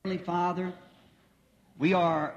Heavenly Father, we are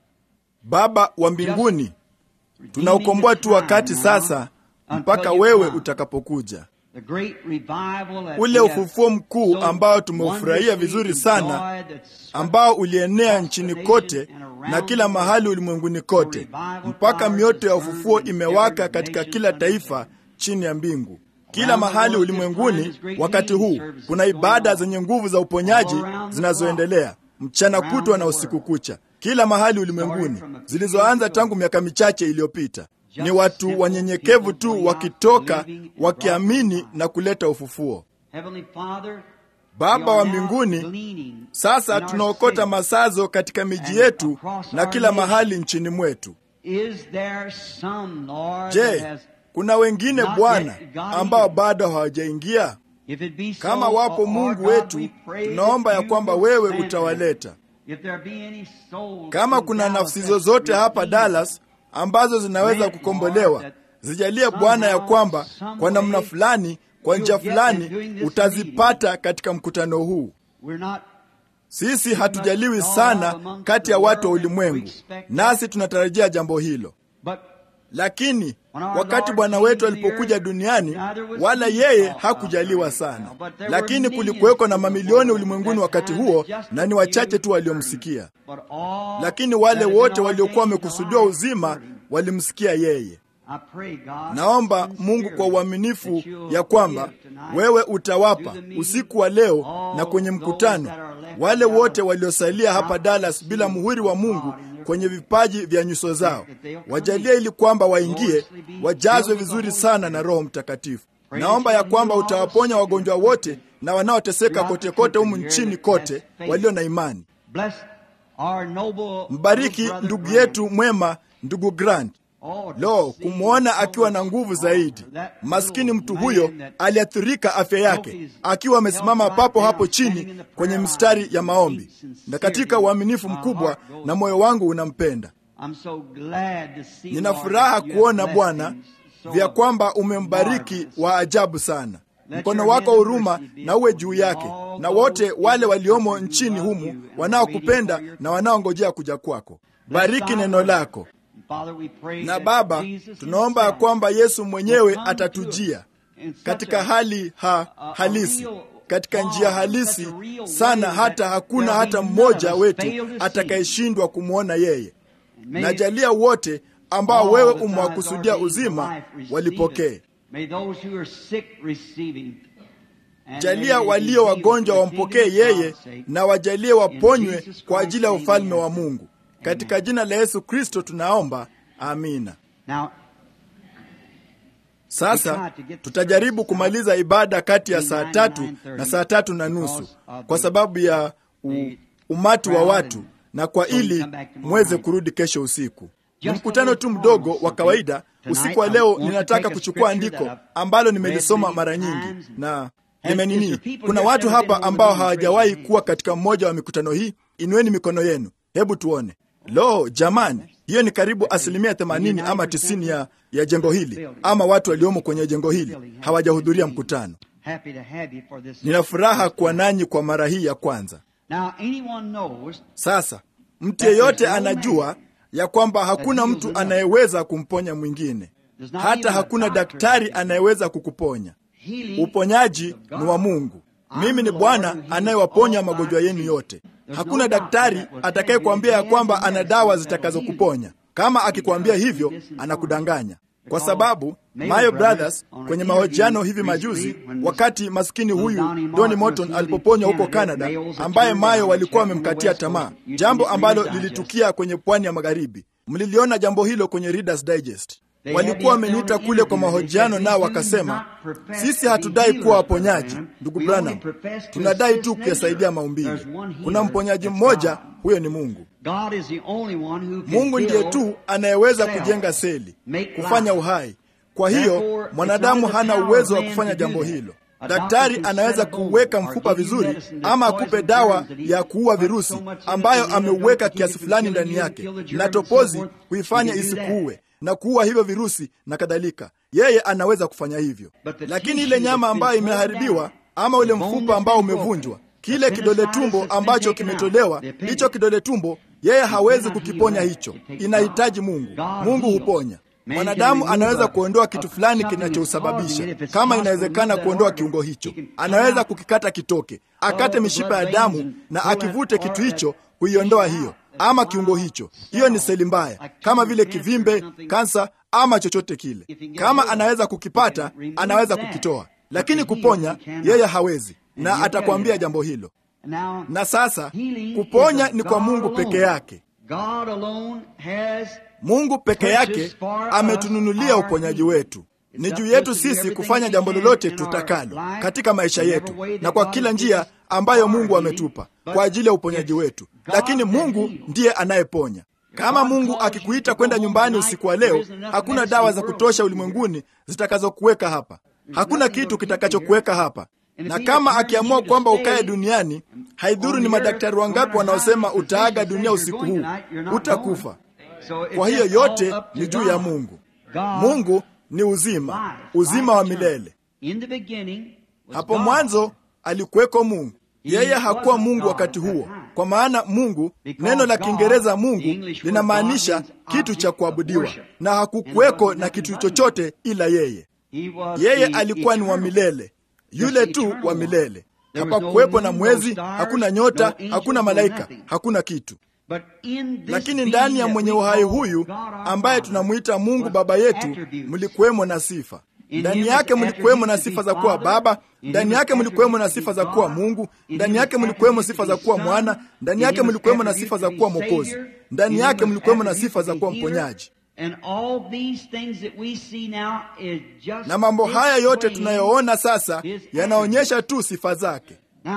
Baba wa mbinguni, tunaukomboa tu wakati sasa mpaka wewe utakapokuja. the great revival that Ule we have ufufuo mkuu so ambao tumeufurahia wonderfully vizuri sana, enjoyed that swept ambao ulienea nchini kote na kila mahali ulimwenguni kote, mpaka mioto ya ufufuo imewaka katika kila taifa chini ya mbingu. Kila mahali ulimwenguni wakati huu kuna ibada zenye nguvu za uponyaji zinazoendelea mchana kutwa na usiku kucha, kila mahali ulimwenguni, zilizoanza tangu miaka michache iliyopita. Ni watu wanyenyekevu tu wakitoka wakiamini na kuleta ufufuo. Heavenly Father, Baba we wa are now mbinguni, gleaning sasa in our tunaokota city. masazo katika miji yetu na kila mahali nchini mwetu. Is there some, Lord, that Je, has, kuna wengine not Bwana yet got ambao in? bado hawajaingia? if it be so, Kama wapo our Mungu God, wetu, we pray tunaomba that ya you kwamba will wewe send them. utawaleta. If there be any souls Kama in kuna Dallas nafsi that zozote hapa redeemed, Dallas ambazo zinaweza kukombolewa, zijalie Bwana ya kwamba kwa namna fulani, kwa njia fulani utazipata katika mkutano huu. we're not Sisi hatujaliwi sana kati ya watu wa ulimwengu, nasi tunatarajia jambo hilo. but Lakini wakati Bwana wetu alipokuja duniani, wala yeye hakujaliwa sana, lakini kulikuweko na mamilioni ulimwenguni wakati huo, na ni wachache tu waliomsikia. but all Lakini wale that have wote been waliokuwa ordained wamekusudiwa to uzima life, walimsikia yeye. I pray, God, Naomba sincerely, Mungu kwa uaminifu that you'll ya kwamba give tonight wewe utawapa to the meeting usiku wa leo all na kwenye those mkutano that are left wale in wote Dallas waliosalia hapa without Dallas the bila seal muhuri wa of Mungu God in their kwenye forehead. vipaji vya nyuso zao, That they'll come wajalie in. ili kwamba waingie Gloriously be wajazwe filled with the vizuri Holy sana Spirit. na Roho Mtakatifu. Pray Naomba that ya you'll kwamba heal all the utawaponya sick wagonjwa and wote na wanaoteseka throughout kote the kote humu country nchini here that kote has faith. walio na imani. Bless our noble Mbariki brother ndugu Grant. yetu mwema, ndugu Grant. Oh, to Lo, see kumwona so akiwa na much nguvu more. zaidi. That Maskini little mtu man huyo that aliathirika afya yake, akiwa amesimama papo hapo chini kwenye mstari ya maombi, na katika uaminifu mkubwa, na moyo wangu unampenda. I'm so glad to see, Nina Lord, furaha that you have kuona blessed Bwana him so vya kwamba umembariki marvelous. wa ajabu sana. Mkono wako wa huruma na uwe juu yake na wote wale waliomo nchini humu wanaokupenda na wanaongojea kuja kwako. Bariki neno lako. Father, we pray Na that Baba, Jesus tunaomba ya himself kwamba Yesu mwenyewe will come to atatujia us in such katika a- hali ha, a- a halisi, real katika form, njia such halisi a real sana, way hata that hakuna there'll hata be mmoja none of us wetu fail to see. atakayeshindwa kumwona yeye. May Najalia wote ambao all wewe that God has umewakusudia ordained for uzima life receive walipokee. it. May those who are sick receive him. And Jalia may they walio be wagonjwa healed for the wampokee kingdom of yeye God's sake. na wajalie waponywe Jesus kwa ajili ya Christ's ufalme name wa we ask. Mungu. Katika jina la Yesu Kristo tunaomba, amina. Now, Sasa tutajaribu kumaliza ibada kati ya saa tatu na saa tatu na nusu kwa sababu ya u, umati wa watu na kwa ili mweze kurudi kesho usiku. Ni mkutano tu mdogo wa kawaida. Usiku wa leo ninataka kuchukua andiko ambalo nimelisoma mara nyingi na nimenini. Kuna watu hapa ambao hawajawahi kuwa katika mmoja wa mikutano hii. Inueni mikono yenu, hebu tuone. Lo, jamani, hiyo ni karibu asilimia themanini ama tisini ya, ya jengo hili ama watu waliomo kwenye jengo hili hawajahudhuria mkutano. happy to have you for this. Nina furaha kuwa nanyi kwa mara hii ya kwanza. Now, anyone knows Sasa mtu yeyote anajua ya kwamba hakuna mtu anayeweza kumponya mwingine, hata hakuna daktari anayeweza kukuponya. healing Uponyaji ni wa Mungu. Mimi ni Bwana anayewaponya magonjwa yenu yote. Hakuna daktari atakayekwambia ya kwamba ana dawa zitakazokuponya. Kama akikwambia hivyo, anakudanganya, kwa sababu Mayo Brothers kwenye mahojiano hivi majuzi, wakati maskini huyu Donny Morton alipoponywa huko Canada, ambaye Mayo walikuwa wamemkatia tamaa, jambo ambalo lilitukia kwenye pwani ya magharibi. Mliliona jambo hilo kwenye Reader's Digest. Walikuwa wameniita kule kwa mahojiano, nao wakasema, sisi hatudai kuwa waponyaji, ndugu Branham, tunadai tu kuyasaidia maumbili. Kuna mponyaji mmoja, huyo ni Mungu. God is the only one who can Mungu ndiye build tu anayeweza cells, kujenga seli, make kufanya life. uhai. Kwa hiyo Therefore, mwanadamu it's not hana the power uwezo of wa man kufanya to do jambo that. hilo. A Daktari doctor can anaweza set a bone kuweka or mfupa give you vizuri medicine that ama poison akupe germs dawa that he ya kuua puts virusi so much in it ambayo that he doesn't ameuweka keep it kiasi from fulani killing ndani you, yake kill the germs na and so topozi forth. kuifanya He can do that. isikuue na kuua hivyo virusi na kadhalika. Yeye anaweza kufanya hivyo, But the lakini tissue ile nyama that's ambayo been torn imeharibiwa down, ama ule the bone mfupa that's ambao been broken, umevunjwa kile kidole tumbo ambacho kimetolewa, hicho kidole tumbo, yeye hawezi kukiponya hicho, inahitaji Mungu. Mungu huponya. Mwanadamu anaweza kuondoa kitu fulani kinachousababisha, kama inawezekana kuondoa kiungo hicho, anaweza kukikata kitoke, akate mishipa ya damu na akivute kitu hicho kuiondoa hiyo ama kiungo hicho. Hiyo ni seli mbaya, kama vile kivimbe, kansa ama chochote kile. Kama anaweza kukipata, anaweza kukitoa, lakini kuponya yeye hawezi, na atakwambia jambo hilo. Na sasa kuponya ni kwa Mungu peke yake. Mungu peke yake ametununulia uponyaji wetu. Ni juu yetu sisi kufanya jambo lolote tutakalo katika maisha yetu na kwa kila njia ambayo Mungu ametupa kwa ajili ya uponyaji wetu, lakini Mungu ndiye anayeponya. Kama Mungu akikuita kwenda nyumbani usiku wa leo, hakuna dawa za kutosha ulimwenguni zitakazokuweka hapa. Hakuna kitu kitakachokuweka hapa na kama akiamua kwamba ukae duniani, haidhuru ni madaktari wangapi wanaosema utaaga dunia usiku huu, utakufa. Kwa hiyo yote ni juu ya Mungu. Mungu ni uzima, uzima wa milele. Hapo mwanzo alikuweko Mungu. Yeye hakuwa Mungu wakati huo, kwa maana Mungu, neno la Kiingereza Mungu linamaanisha kitu cha kuabudiwa, na hakukuweko na kitu chochote ila yeye. Yeye alikuwa ni wa milele yule tu wa milele. Hapakuwepo na mwezi, hakuna nyota, hakuna malaika, hakuna kitu. Lakini ndani ya mwenye uhai huyu ambaye tunamwita Mungu Baba yetu, mlikuwemo na sifa. Ndani yake mlikuwemo na sifa za kuwa Baba, ndani yake mlikuwemo na sifa za kuwa Mungu, ndani yake mlikuwemo sifa za kuwa Mwana, ndani yake mlikuwemo na sifa za kuwa Mwokozi, ndani yake mlikuwemo na sifa za kuwa mponyaji. Na mambo haya yote tunayoona sasa yanaonyesha tu sifa zake.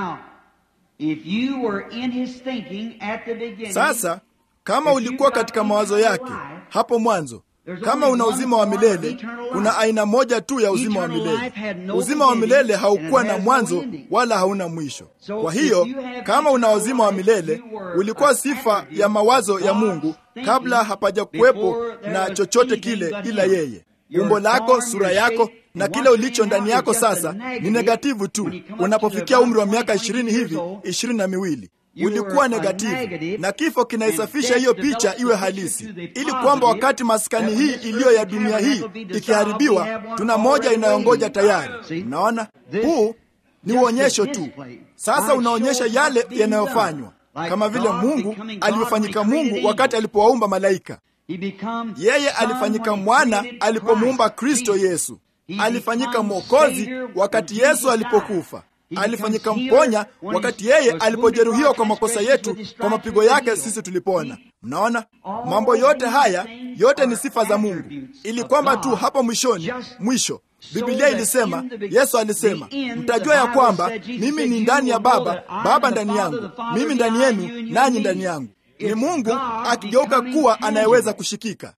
Sasa kama ulikuwa katika mawazo yake hapo mwanzo, kama una uzima wa milele, kuna aina moja tu ya uzima wa milele. Uzima wa milele haukuwa na mwanzo wala hauna mwisho. Kwa hiyo kama una uzima wa milele, ulikuwa sifa ya mawazo ya Mungu kabla hapaja kuwepo na chochote kile ila yeye. Umbo lako, sura yako na kile ulicho ndani yako sasa ni negativu tu. Unapofikia umri wa miaka ishirini hivi, ishirini na miwili ulikuwa negativu, na kifo kinaisafisha hiyo picha iwe halisi, ili kwamba wakati maskani hii iliyo ya dunia hii ikiharibiwa, tuna moja inayongoja tayari. Mnaona, huu ni uonyesho tu. Sasa unaonyesha yale yanayofanywa, kama vile Mungu alivyofanyika Mungu wakati alipowaumba malaika. Yeye alifanyika mwana alipomuumba Kristo Yesu. Alifanyika mwokozi wakati Yesu alipokufa. Alifanyika mponya wakati yeye alipojeruhiwa kwa makosa yetu, kwa mapigo yake sisi tulipona. Mnaona, mambo yote haya yote ni sifa za Mungu, ili kwamba tu hapo mwishoni, mwisho Biblia ilisema, Yesu alisema, mtajua ya kwamba mimi ni ndani ya Baba, Baba ndani yangu, mimi ndani yenu, nanyi ndani yangu. Ni Mungu akigeuka kuwa anayeweza kushikika.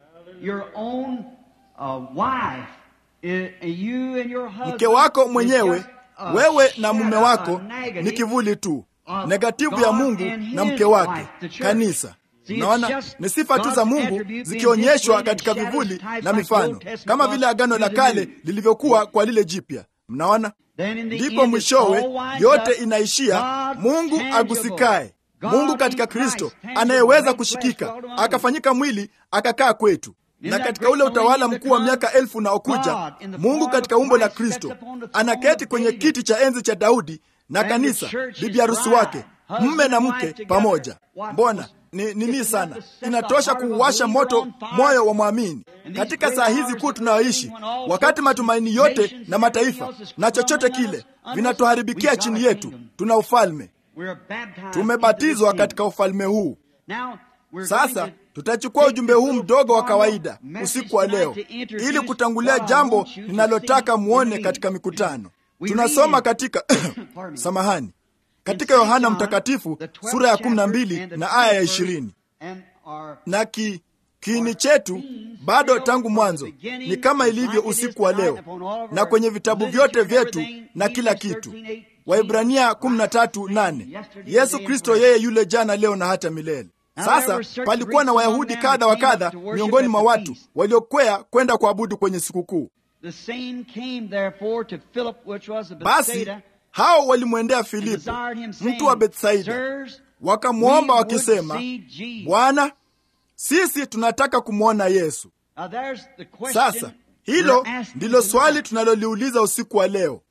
Mke wako mwenyewe wewe na mume wako ni kivuli tu, negativu ya Mungu na mke wake, kanisa. Naona ni sifa tu za Mungu zikionyeshwa katika vivuli na mifano, kama vile Agano la Kale lilivyokuwa kwa lile jipya. Mnaona, ndipo mwishowe yote inaishia Mungu agusikaye, Mungu katika Kristo anayeweza kushikika, akafanyika mwili akakaa kwetu na katika ule utawala mkuu wa miaka elfu unaokuja, Mungu katika umbo la Kristo anaketi kwenye kiti cha enzi cha Daudi na kanisa, bibi harusi wake, mme na mke pamoja. Mbona ni nini sana, inatosha kuuwasha moto moyo wa mwamini katika saa hizi kuu tunayoishi, wakati matumaini yote na mataifa na chochote kile vinatuharibikia chini yetu. Tuna ufalme, tumebatizwa katika ufalme huu. Sasa tutachukua ujumbe huu mdogo wa kawaida usiku wa leo ili kutangulia jambo linalotaka muone katika mikutano. Tunasoma katika samahani, katika Yohana Mtakatifu sura ya kumi na mbili na aya ya ishirini na ki kiini chetu bado tangu mwanzo ni kama ilivyo usiku wa leo, na kwenye vitabu vyote vyetu na kila kitu. Waibrania 13:8 Yesu Kristo yeye yule jana, leo na hata milele. Sasa palikuwa na Wayahudi kadha wa kadha miongoni mwa watu waliokwea kwenda kuabudu kwenye sikukuu. Basi hao walimwendea Filipo mtu wa Betsaida, wakamwomba wakisema, Bwana, sisi tunataka kumwona Yesu. Sasa hilo ndilo swali tunaloliuliza usiku wa leo.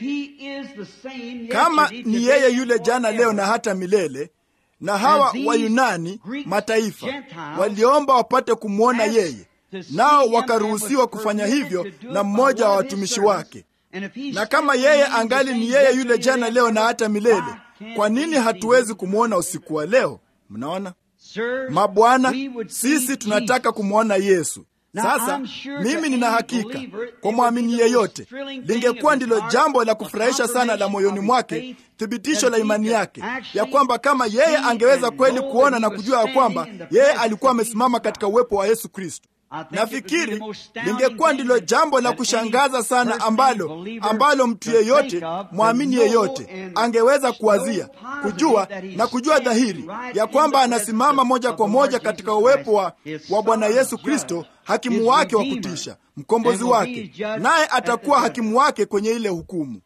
Kama ni yeye yule jana, leo na hata milele, na hawa Wayunani mataifa waliomba wapate kumwona yeye, nao wakaruhusiwa kufanya hivyo na mmoja wa watumishi wake, na kama yeye angali ni yeye yule jana, leo na hata milele, kwa nini hatuwezi kumwona usiku wa leo? Mnaona mabwana, sisi tunataka kumwona Yesu. Sasa mimi nina hakika kwa mwamini yeyote lingekuwa ndilo jambo la kufurahisha sana la moyoni mwake, thibitisho la imani yake ya kwamba kama yeye angeweza kweli kuona na kujua ya kwamba yeye alikuwa amesimama katika uwepo wa Yesu Kristo. Nafikiri lingekuwa ndilo jambo la kushangaza sana ambalo ambalo mtu yeyote mwamini yeyote angeweza kuwazia, kujua na kujua dhahiri ya kwamba anasimama moja kwa moja katika uwepo wa, wa Bwana Yesu Kristo, hakimu wake wa kutisha, mkombozi wake, naye atakuwa hakimu wake kwenye ile hukumu.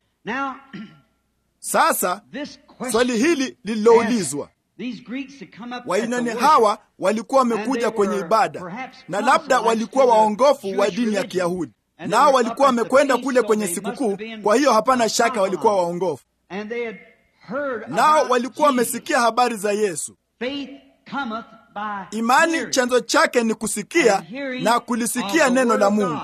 Sasa swali hili lililoulizwa Wayunani hawa walikuwa wamekuja kwenye ibada na labda walikuwa waongofu wa dini ya Kiyahudi, nao walikuwa wamekwenda kule kwenye sikukuu. Kwa hiyo hapana shaka walikuwa waongofu, nao walikuwa wamesikia habari za Yesu. Imani chanzo chake ni kusikia na kulisikia neno la Mungu.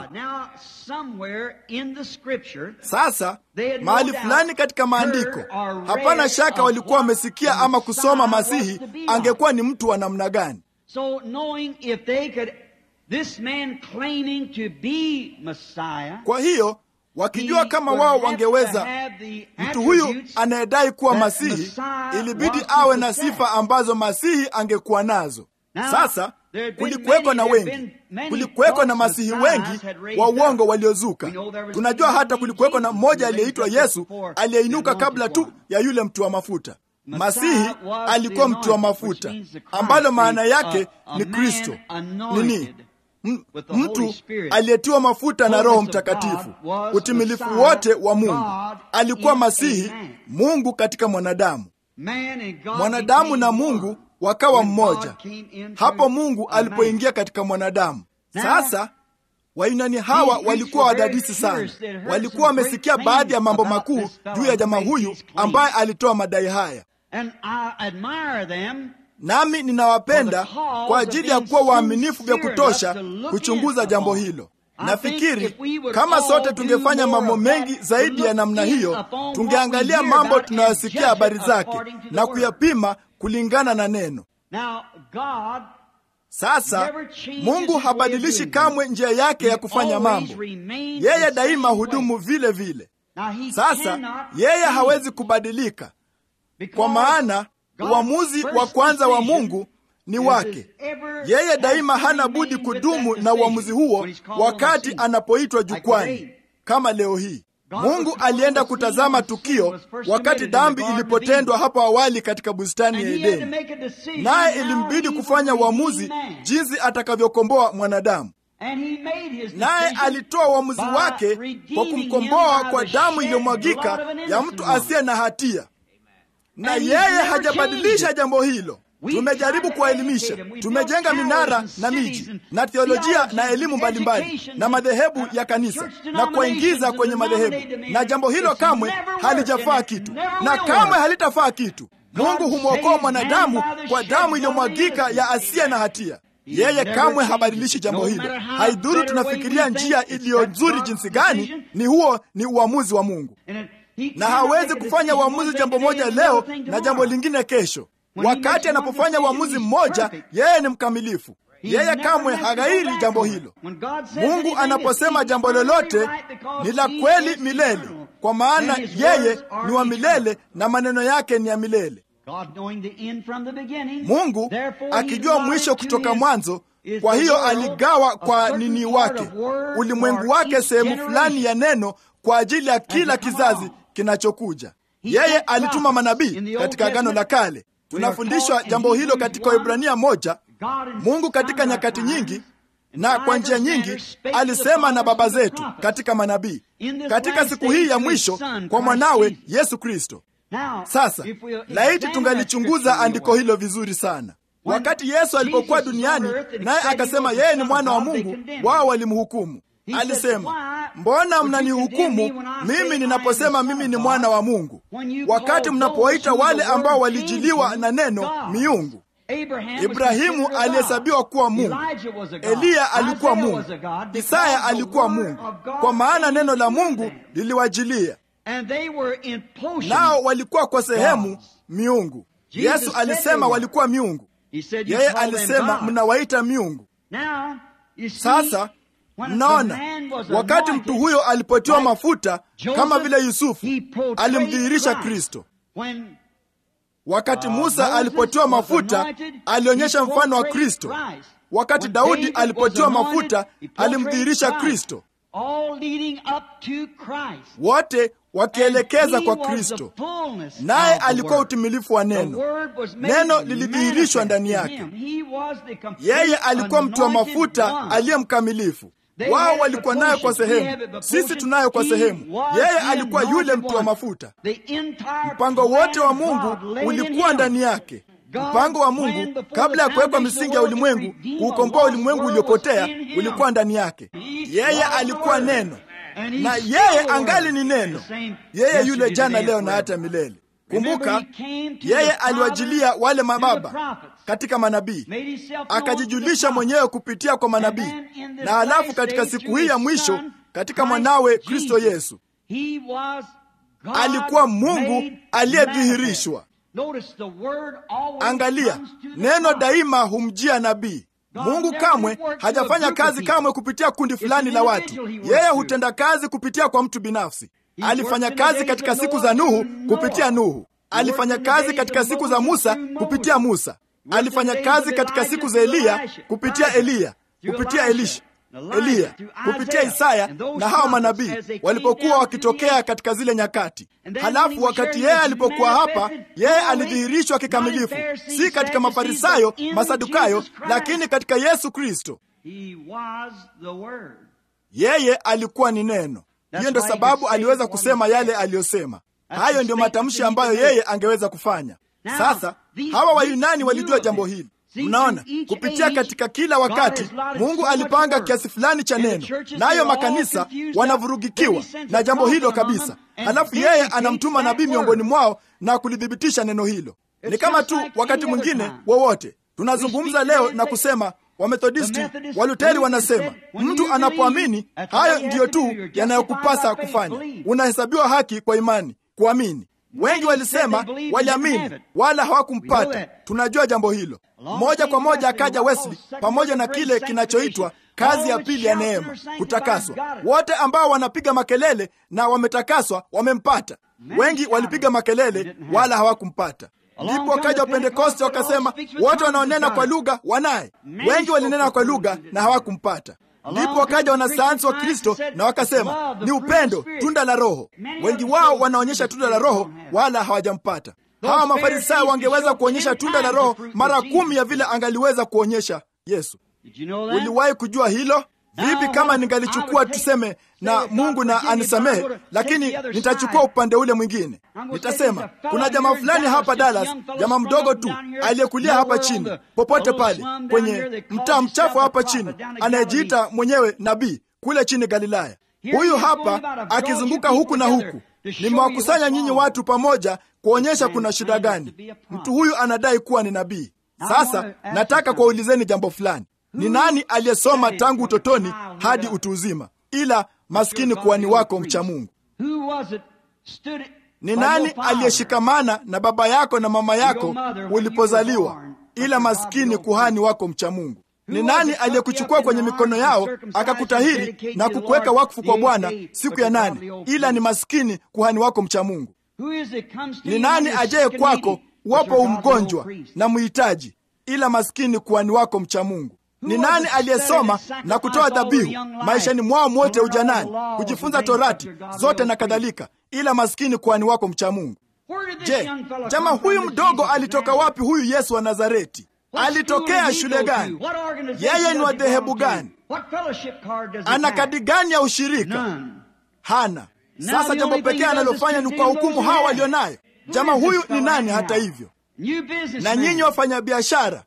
Sasa mahali fulani katika maandiko, hapana shaka walikuwa wamesikia ama kusoma Masihi angekuwa ni mtu wa namna gani. Kwa hiyo wakijua kama wao wangeweza, mtu huyu anayedai kuwa Masihi ilibidi awe na sifa ambazo Masihi angekuwa nazo. Sasa kulikuweko na wengi, kulikuweko na masihi wengi wa uongo waliozuka. Tunajua hata kulikuweko na mmoja aliyeitwa Yesu aliyeinuka kabla tu ya yule mtu wa mafuta. Masihi alikuwa mtu wa mafuta, ambalo maana yake ni Kristo nini? M mtu aliyetiwa mafuta na Roho Mtakatifu, utimilifu wote wa Mungu. Alikuwa Masihi, Mungu katika mwanadamu, mwanadamu na Mungu wakawa mmoja hapo Mungu alipoingia katika mwanadamu. Sasa Wayunani hawa walikuwa wadadisi sana, walikuwa wamesikia baadhi ya mambo makuu juu ya jamaa huyu ambaye alitoa madai haya, nami ninawapenda kwa ajili ya kuwa waaminifu vya kutosha kuchunguza jambo hilo. Nafikiri kama sote tungefanya mambo mengi zaidi ya namna hiyo, tungeangalia mambo tunayosikia habari zake na kuyapima kulingana na neno. Sasa Mungu habadilishi kamwe njia yake ya kufanya mambo. Yeye daima hudumu vile vile. Sasa yeye hawezi kubadilika, kwa maana uamuzi wa kwanza wa Mungu ni wake. Yeye daima hana budi kudumu na uamuzi huo wakati anapoitwa jukwani, kama leo hii. Mungu alienda kutazama tukio wakati dhambi ilipotendwa hapo awali katika bustani ya Edeni, naye ilimbidi kufanya uamuzi jinsi atakavyokomboa mwanadamu. Naye alitoa uamuzi wake kwa kumkomboa kwa damu iliyomwagika ya mtu asiye na hatia, na yeye hajabadilisha jambo hilo. Tumejaribu kuwaelimisha, tumejenga minara na miji na theolojia na elimu mbalimbali na madhehebu ya kanisa na kuwaingiza kwenye madhehebu, na jambo hilo kamwe halijafaa kitu na kamwe halitafaa kitu. Mungu humwokoa mwanadamu kwa damu iliyomwagika ya asiye na hatia. Yeye kamwe habadilishi jambo hilo. Haidhuru tunafikiria njia iliyo nzuri jinsi gani, ni huo ni uamuzi wa Mungu, na hawezi kufanya uamuzi jambo moja leo na jambo lingine kesho. Wakati anapofanya uamuzi mmoja, yeye ni mkamilifu. Yeye kamwe haghairi jambo hilo. Mungu anaposema jambo lolote ni la kweli milele, kwa maana yeye ni wa milele na maneno yake ni ya milele. Mungu akijua mwisho kutoka mwanzo, kwa hiyo aligawa kwa nini wake ulimwengu wake sehemu fulani ya neno kwa ajili ya kila kizazi kinachokuja. Yeye alituma manabii katika Agano la Kale. Tunafundishwa jambo hilo katika Waebrania moja. Mungu katika nyakati nyingi na kwa njia nyingi alisema na baba zetu katika manabii, katika siku hii ya mwisho kwa mwanawe Yesu Kristo. Sasa laiti tungalichunguza andiko hilo vizuri sana. Wakati Yesu alipokuwa duniani, naye akasema yeye ni mwana wa Mungu, wao walimhukumu. Alisema, mbona mnanihukumu mimi ninaposema mimi ni mwana wa Mungu, wakati mnapowaita wale ambao walijiliwa na neno miungu? Ibrahimu alihesabiwa kuwa Mungu, Eliya alikuwa Mungu, Isaya alikuwa Mungu, kwa maana neno la Mungu liliwajilia, nao walikuwa kwa sehemu miungu. Yesu alisema walikuwa miungu, yeye alisema mnawaita miungu. Sasa mnaona, wakati mtu huyo alipotiwa mafuta kama vile Yusufu alimdhihirisha Kristo. Wakati Musa alipotiwa mafuta alionyesha mfano wa Kristo. Wakati Daudi alipotiwa mafuta alimdhihirisha Kristo, wote wakielekeza kwa Kristo, naye alikuwa utimilifu wa neno. Neno lilidhihirishwa ndani yake. Yeye alikuwa mtu wa mafuta aliye mkamilifu. Wao walikuwa nayo kwa sehemu, sisi tunayo kwa sehemu. Yeye alikuwa yule mtu wa mafuta. Mpango wote wa Mungu ulikuwa ndani yake. Mpango wa Mungu kabla ya kuwekwa misingi ya ulimwengu, kuukomboa ulimwengu uliopotea, ulikuwa ndani yake. Yeye alikuwa neno, na yeye angali ni neno, yeye yule jana, leo na hata milele. Kumbuka, yeye aliwajilia wale mababa katika manabii, akajijulisha mwenyewe kupitia kwa manabii, na halafu katika siku hii ya mwisho katika mwanawe Kristo Yesu alikuwa Mungu aliyedhihirishwa. Angalia, neno daima humjia nabii. Mungu kamwe hajafanya kazi kamwe kupitia kundi fulani la watu. Yeye hutenda kazi kupitia kwa mtu binafsi. Alifanya kazi katika siku za Nuhu kupitia Nuhu. Alifanya kazi katika siku za Musa kupitia Musa. Alifanya kazi katika siku za Eliya kupitia Eliya, kupitia Elisha, Eliya, kupitia Isaya na hao manabii walipokuwa wakitokea katika zile nyakati. Halafu wakati yeye alipokuwa hapa, yeye alidhihirishwa kikamilifu, si katika Mafarisayo, Masadukayo, lakini katika Yesu Kristo. Yeye alikuwa ni neno. Hiyo ndio sababu aliweza kusema yale aliyosema. Hayo ndiyo matamshi ambayo yeye angeweza kufanya. Sasa hawa Wayunani walijua jambo hili. Mnaona, kupitia katika kila wakati Mungu alipanga kiasi fulani cha neno, nayo makanisa wanavurugikiwa na jambo hilo kabisa. Halafu yeye anamtuma nabii miongoni mwao na kulithibitisha neno hilo. Ni kama tu wakati mwingine wowote tunazungumza leo na kusema Wamethodisti, Waluteri wanasema mtu anapoamini, hayo ndiyo tu yanayokupasa kufanya. Unahesabiwa haki kwa imani, kuamini. Wengi walisema waliamini wala hawakumpata. Tunajua jambo hilo. Moja kwa moja akaja Wesley pamoja na kile kinachoitwa kazi ya pili ya neema, kutakaswa. Wote ambao wanapiga makelele na wametakaswa wamempata. Wengi walipiga makelele wala hawakumpata. Ndipo wakaja Wapentekoste wakasema wote wanaonena kwa lugha wanaye. Wengi walinena kwa lugha na hawakumpata. Ndipo wakaja wanasayansi wa Kristo na wakasema ni upendo, tunda la Roho. Wengi wao wanaonyesha tunda la Roho wala hawajampata. Hawa Mafarisayo wangeweza kuonyesha tunda la Roho mara kumi ya vile angaliweza kuonyesha Yesu. Uliwahi kujua hilo? Vipi kama ningalichukua tuseme na Mungu na anisamehe, lakini nitachukua upande ule mwingine. Nitasema kuna jamaa fulani hapa Dallas, jamaa mdogo tu aliyekulia hapa chini, popote pale kwenye mtaa mchafu hapa chini, anayejiita mwenyewe nabii kule chini Galilaya. Huyu hapa akizunguka huku na huku. Nimewakusanya nyinyi watu pamoja kuonyesha kuna shida gani. Mtu huyu anadai kuwa ni nabii. Sasa nataka kuwaulizeni jambo fulani. Ni nani aliyesoma tangu utotoni hadi utu uzima, ila maskini kuhani wako mcha Mungu? Ni nani aliyeshikamana na baba yako na mama yako ulipozaliwa, ila maskini kuhani wako mcha Mungu? Ni nani aliyekuchukua kwenye mikono yao akakutahiri na kukuweka wakfu kwa Bwana siku ya nane, ila ni maskini kuhani wako mcha Mungu? Ni nani ajaye kwako wapo umgonjwa na mhitaji, ila maskini kuhani wako mcha Mungu? Ni nani aliyesoma na kutoa dhabihu maishani mwao mwote ujanani, kujifunza Torati zote na kadhalika, ila maskini kuhani wako mcha Mungu? Je, jamaa huyu mdogo alitoka wapi, huyu Yesu wa Nazareti? alitokea shule gani, yeye ni wa dhehebu gani, ana kadi gani ya ushirika? Hana. Sasa jambo pekee analofanya ni kuwahukumu hawa walio nayo. Jamaa huyu ni nani? Hata hivyo, na nyinyi wafanyabiashara,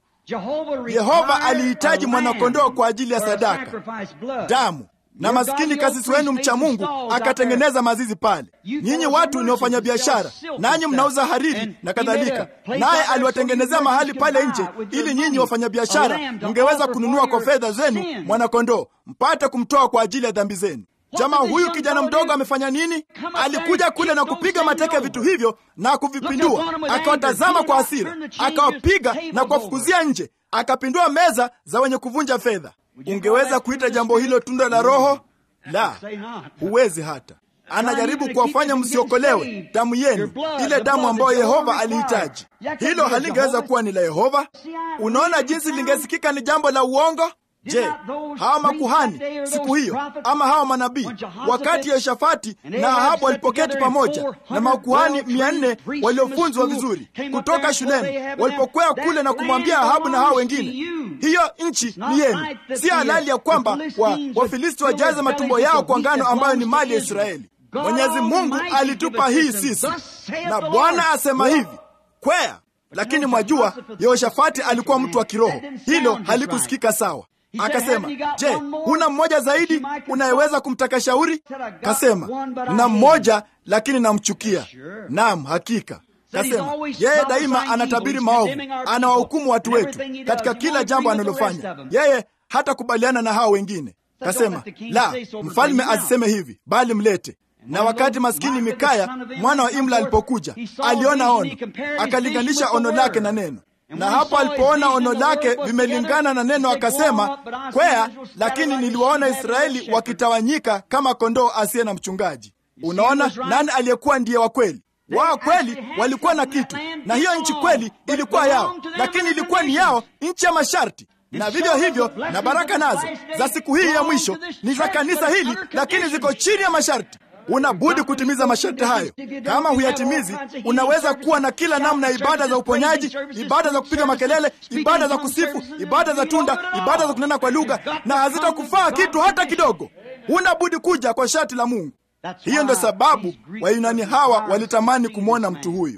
Yehova alihitaji mwanakondoo kwa ajili ya sadaka, damu na maskini kasisi wenu mcha Mungu akatengeneza mazizi pale. Nyinyi watu ni wafanyabiashara, nanyi mnauza hariri na kadhalika, naye aliwatengenezea mahali pale nje, ili nyinyi wafanyabiashara mngeweza kununua kwa fedha zenu mwanakondoo, mpate kumtoa kwa ajili ya dhambi zenu. Jamaa huyu kijana mdogo amefanya nini? Alikuja kule na kupiga mateke vitu hivyo na kuvipindua, akawatazama kwa hasira, akawapiga na kuwafukuzia nje, akapindua meza za wenye kuvunja fedha. Ungeweza kuita jambo hilo tunda la Roho? La, huwezi hata. Anajaribu kuwafanya msiokolewe damu yenu, ile damu ambayo Yehova alihitaji. Hilo halingeweza kuwa ni la Yehova. Unaona jinsi lingesikika ni jambo la uongo. Je, hawa makuhani siku hiyo ama hawa manabii wakati Yehoshafati na Ahabu walipoketi pamoja na makuhani mia nne waliofunzwa vizuri kutoka shuleni, walipokwea kule na kumwambia Ahabu na hawa wengine, hiyo nchi ni yenu, si halali ya kwamba wa Wafilisti wajaze matumbo yao kwa ngano ambayo ni mali ya Israeli. Mwenyezi Mungu alitupa hii sisi, na Bwana asema hivi, kwea. Lakini mwajua, Yehoshafati alikuwa mtu wa kiroho, hilo halikusikika sawa. Akasema, je, huna mmoja zaidi unayeweza kumtaka shauri? Kasema, na mmoja lakini namchukia. Naam, hakika. Kasema yeye daima anatabiri maovu, anawahukumu watu wetu katika kila jambo analofanya. Yeye hatakubaliana na hao wengine. Kasema, la, mfalme asiseme hivi, bali mlete na wakati maskini Mikaya mwana wa Imla alipokuja, aliona ono, akalinganisha ono lake na neno na hapo alipoona ono lake vimelingana na neno akasema, kwea, lakini niliwaona Israeli wakitawanyika kama kondoo asiye na mchungaji. Unaona nani aliyekuwa ndiye wa kweli? Wao kweli walikuwa na kitu, na hiyo nchi kweli ilikuwa yao, lakini ilikuwa ni yao, nchi ya masharti. Na vivyo hivyo na baraka nazo za siku hii ya mwisho ni za kanisa hili, lakini ziko chini ya masharti. Unabudi kutimiza masharti hayo. Kama huyatimizi, unaweza kuwa na kila namna ya ibada za uponyaji, ibada za kupiga makelele, ibada za kusifu, ibada za tunda, ibada za kunena kwa lugha, na hazitakufaa kitu hata kidogo. Unabudi kuja kwa sharti la Mungu. Hiyo ndio sababu Wayunani hawa walitamani kumwona mtu huyu.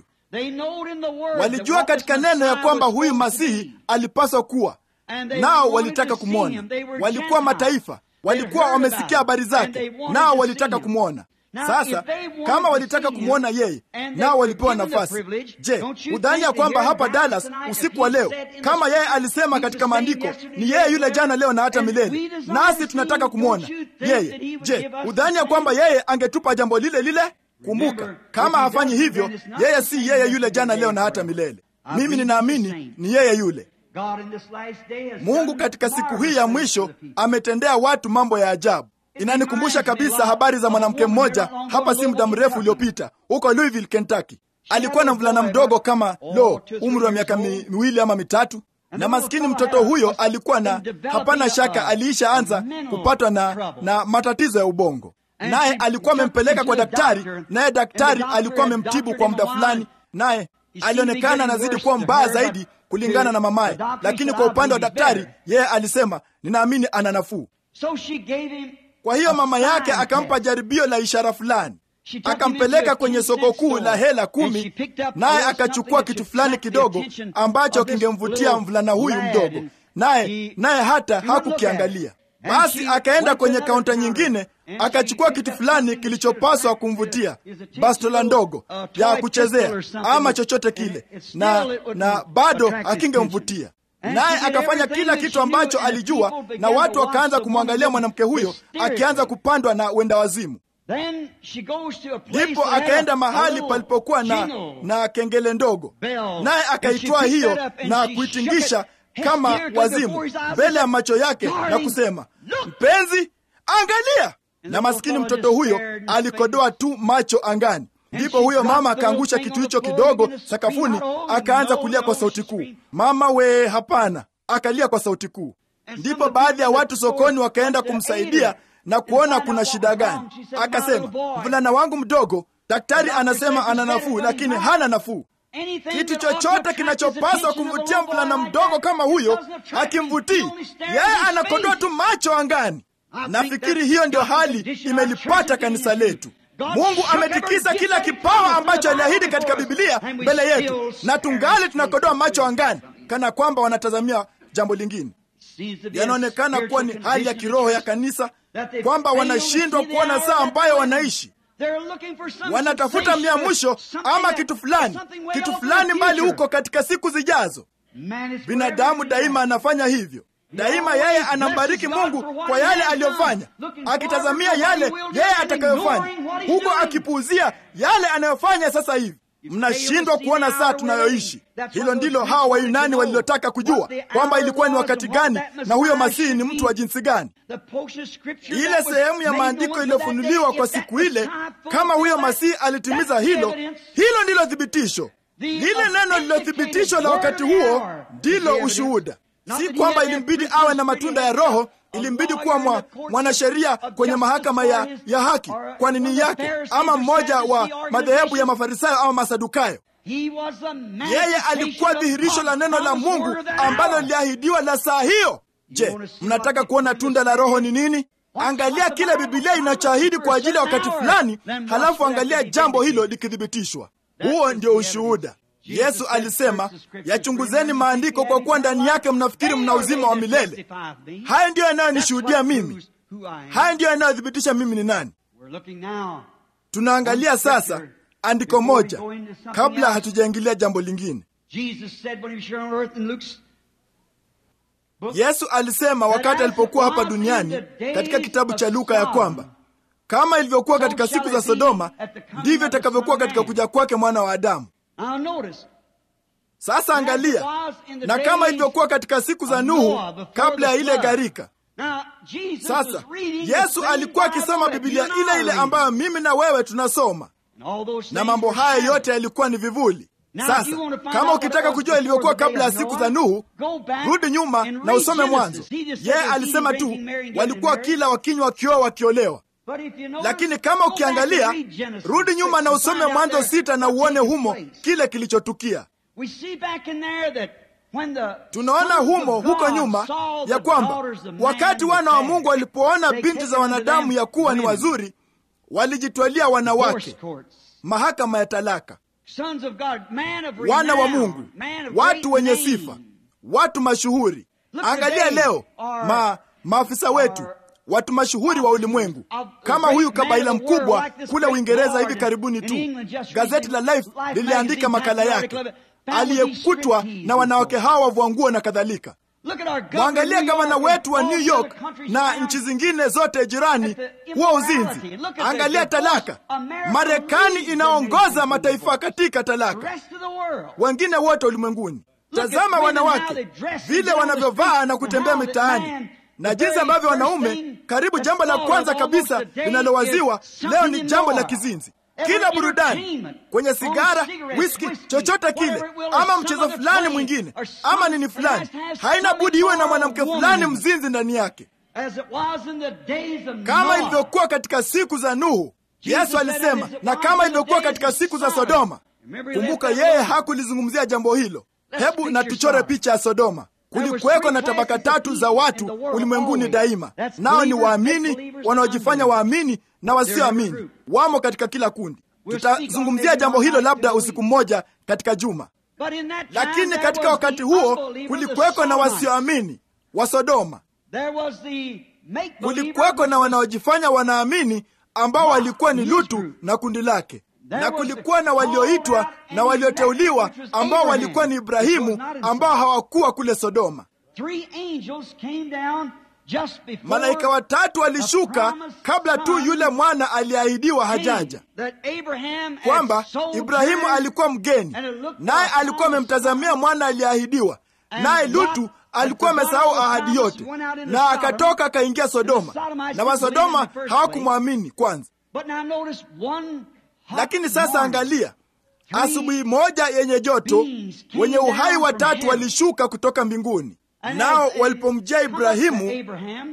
Walijua katika neno ya kwamba huyu Masihi alipaswa kuwa nao, walitaka kumwona. Walikuwa mataifa walikuwa wamesikia habari zake, nao walitaka kumwona. Sasa kama walitaka kumwona yeye, nao walipewa nafasi. Je, udhani ya kwamba hapa Dallas usiku wa leo, kama yeye alisema katika maandiko, ni yeye yule jana, leo na hata milele, nasi tunataka kumwona yeye? Je, udhani ya kwamba yeye angetupa jambo lile lile? Kumbuka, kama hafanyi hivyo, yeye si yeye yule jana, leo na hata milele. Mimi ninaamini ni yeye yule. Mungu katika siku hii ya mwisho ametendea watu mambo ya ajabu. Inanikumbusha kabisa habari za mwanamke mmoja hapa si muda mrefu uliopita huko Louisville, Kentucky. Alikuwa na mvulana mdogo kama lo, umri wa miaka mi, miwili ama mitatu, na maskini mtoto huyo alikuwa na, hapana shaka, aliisha anza kupatwa na, na matatizo ya ubongo, naye alikuwa amempeleka kwa daktari, naye daktari alikuwa amemtibu kwa muda fulani, naye alionekana anazidi kuwa mbaya zaidi kulingana na mamaye, lakini kwa upande wa daktari yeye alisema ninaamini ana nafuu. Kwa hiyo mama yake akampa jaribio la ishara fulani, akampeleka kwenye soko kuu la hela kumi, naye akachukua kitu fulani kidogo ambacho kingemvutia mvulana huyu mdogo, naye naye hata hakukiangalia. Basi akaenda kwenye kaunta nyingine akachukua kitu fulani kilichopaswa kumvutia, bastola ndogo ya kuchezea ama chochote kile, na na bado akingemvutia. Naye akafanya kila kitu ambacho alijua, na watu wakaanza kumwangalia mwanamke huyo akianza kupandwa na wenda wazimu. Ndipo akaenda mahali palipokuwa na, na kengele ndogo, naye akaitwaa hiyo na kuitingisha kama wazimu mbele ya macho yake na kusema, mpenzi, angalia. Na maskini mtoto huyo alikodoa tu macho angani. Ndipo huyo mama akaangusha kitu hicho kidogo sakafuni, akaanza kulia kwa sauti kuu, mama we, hapana! Akalia kwa sauti kuu. Ndipo baadhi ya watu sokoni wakaenda kumsaidia na kuona kuna shida gani. Akasema, mvulana wangu mdogo, daktari anasema ana nafuu, lakini hana nafuu. kitu chochote kinachopaswa kumvutia mvulana mdogo kama huyo hakimvutii yeye, anakodoa tu macho angani. Nafikiri hiyo ndio hali imelipata kanisa letu. Mungu ametikisa kila kipawa ambacho aliahidi katika Bibilia mbele yetu, na tungali tunakodoa macho angani, kana kwamba wanatazamia jambo lingine. Yanaonekana kuwa ni hali ya kiroho ya kanisa, kwamba wanashindwa kuona saa ambayo wanaishi. Wanatafuta mia mwisho ama kitu fulani, kitu fulani mbali huko katika siku zijazo. Binadamu daima anafanya hivyo. Daima yeye anambariki Mungu kwa yale aliyofanya, akitazamia yale yeye atakayofanya, huko akipuuzia yale anayofanya sasa hivi. Mnashindwa kuona saa tunayoishi. Hilo ndilo hawa Wayunani walilotaka kujua, kwamba ilikuwa ni wakati gani na huyo Masihi ni mtu wa jinsi gani. Ile sehemu ya maandiko iliyofunuliwa kwa siku ile, kama huyo Masihi alitimiza hilo, hilo ndilo thibitisho. Lile neno lililothibitishwa la wakati huo ndilo ushuhuda. Si kwamba ilimbidi awe na matunda ya Roho, ilimbidi kuwa mwa, mwanasheria kwenye mahakama ya, ya haki kwa nini yake, ama mmoja wa madhehebu ya Mafarisayo ama Masadukayo. Yeye alikuwa dhihirisho la neno la Mungu ambalo liliahidiwa la saa hiyo. Je, mnataka kuona tunda la Roho ni nini? Angalia kile Bibilia inachoahidi kwa ajili ya wakati fulani, halafu angalia jambo hilo likithibitishwa. Huo ndio ushuhuda. Yesu alisema, yachunguzeni maandiko kwa kuwa ndani yake mnafikiri mna uzima wa milele. Haya ndiyo yanayonishuhudia mimi, haya ndiyo yanayothibitisha mimi ni nani. Tunaangalia sasa andiko moja kabla hatujaingilia jambo lingine. Yesu alisema wakati alipokuwa hapa duniani katika kitabu cha Luka ya kwamba kama ilivyokuwa katika siku za Sodoma ndivyo itakavyokuwa katika kuja kwake mwana wa Adamu. Sasa angalia, na kama ilivyokuwa katika siku za Nuhu kabla ya ile gharika. Sasa Yesu alikuwa akisoma Biblia ile ile ambayo mimi na wewe tunasoma, na mambo haya yote yalikuwa ni vivuli. Sasa kama ukitaka kujua ilivyokuwa kabla ya siku za Nuhu, rudi nyuma na usome Mwanzo. Yeye alisema tu walikuwa kila wakinywa, wakioa, wakiolewa lakini kama ukiangalia, rudi nyuma na usome Mwanzo sita na uone humo kile kilichotukia. Tunaona humo huko nyuma ya kwamba wakati wana wa Mungu walipoona binti za wanadamu ya kuwa ni wazuri, walijitwalia wanawake, mahakama ya talaka. Wana wa Mungu, watu wenye sifa, watu mashuhuri. Angalia leo ma, maafisa wetu watu mashuhuri wa ulimwengu kama huyu kabaila mkubwa kule Uingereza. Hivi karibuni tu gazeti la Life liliandika makala yake, aliyekutwa na wanawake hawa wavua nguo na kadhalika. Mwangalia gavana wetu wa New York na nchi zingine zote jirani, huo uzinzi. Angalia talaka. Marekani inaongoza mataifa katika talaka, wengine wote ulimwenguni. Tazama wanawake vile wanavyovaa na kutembea mitaani na jinsi ambavyo wanaume, karibu jambo la kwanza kabisa linalowaziwa leo ni jambo la kizinzi. Kila burudani kwenye sigara, whisky, chochote kile, ama mchezo fulani mwingine, ama nini fulani, haina budi iwe na mwanamke fulani mzinzi ndani yake, kama ilivyokuwa katika siku za Nuhu. Yesu alisema, na kama ilivyokuwa katika siku za Sodoma. Kumbuka, yeye hakulizungumzia jambo hilo. Hebu na tuchore picha ya Sodoma. Kulikuweko na tabaka tatu za watu ulimwenguni daima, nao ni waamini, wanaojifanya waamini na wasioamini. Wamo katika kila kundi. Tutazungumzia jambo hilo labda usiku mmoja katika juma. Lakini katika wakati huo kulikuweko na wasioamini wa Sodoma, kulikuweko na wanaojifanya wanaamini ambao walikuwa ni Lutu na kundi lake na kulikuwa na walioitwa na walioteuliwa ambao walikuwa ni Ibrahimu ambao hawakuwa kule Sodoma. Malaika watatu walishuka kabla tu yule mwana aliyeahidiwa hajaja, kwamba Ibrahimu alikuwa mgeni, naye alikuwa amemtazamia mwana aliyeahidiwa, naye Lutu alikuwa amesahau ahadi yote, na akatoka akaingia Sodoma, na Wasodoma hawakumwamini kwanza. Lakini sasa angalia, asubuhi moja yenye joto, wenye uhai watatu walishuka kutoka mbinguni, nao walipomjia Ibrahimu,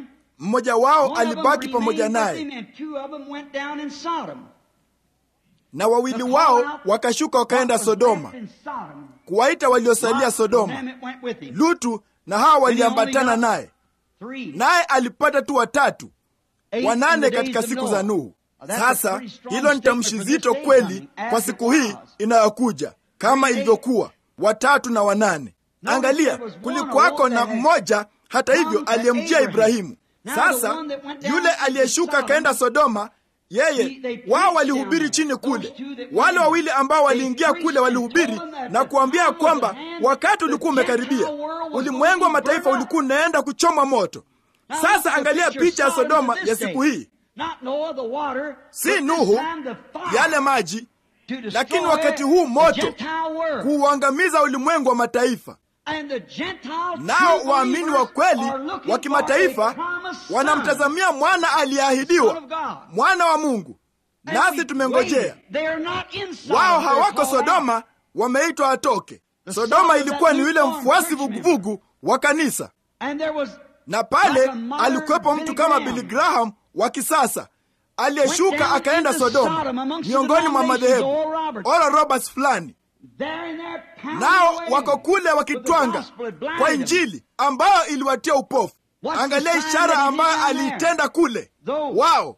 mmoja wao alibaki pamoja naye. na wawili wao wakashuka wakaenda Sodoma kuwaita waliosalia Sodoma. Lutu na hawa waliambatana naye, naye alipata tu watatu wanane katika siku za Nuhu. Sasa hilo ni tamshi zito kweli kwa siku hii inayokuja, kama ilivyokuwa watatu na wanane. Angalia, kulikuwako na mmoja hata hivyo aliyemjia Ibrahimu. Sasa yule aliyeshuka akaenda Sodoma, yeye wao walihubiri chini kule. Wale wawili ambao waliingia kule walihubiri na kuambia kwamba wakati ulikuwa umekaribia, ulimwengu wa mataifa ulikuwa unaenda kuchomwa moto. Sasa angalia picha ya Sodoma ya siku hii, si Nuhu, yale maji, lakini wakati huu moto kuuangamiza ulimwengu wa mataifa. Nao waamini wa kweli wa kimataifa wanamtazamia mwana aliyeahidiwa, mwana wa Mungu, nasi tumengojea. Wao hawako Sodoma, wameitwa watoke. Sodoma ilikuwa ni yule mfuasi vuguvugu wa kanisa, na pale alikuwepo mtu kama Billy Graham wa kisasa aliyeshuka akaenda Sodoma, miongoni mwa madhehebu Oral Roberts fulani nao wako kule wakitwanga kwa Injili ambayo iliwatia upofu. Angalia ishara ambayo aliitenda kule wao.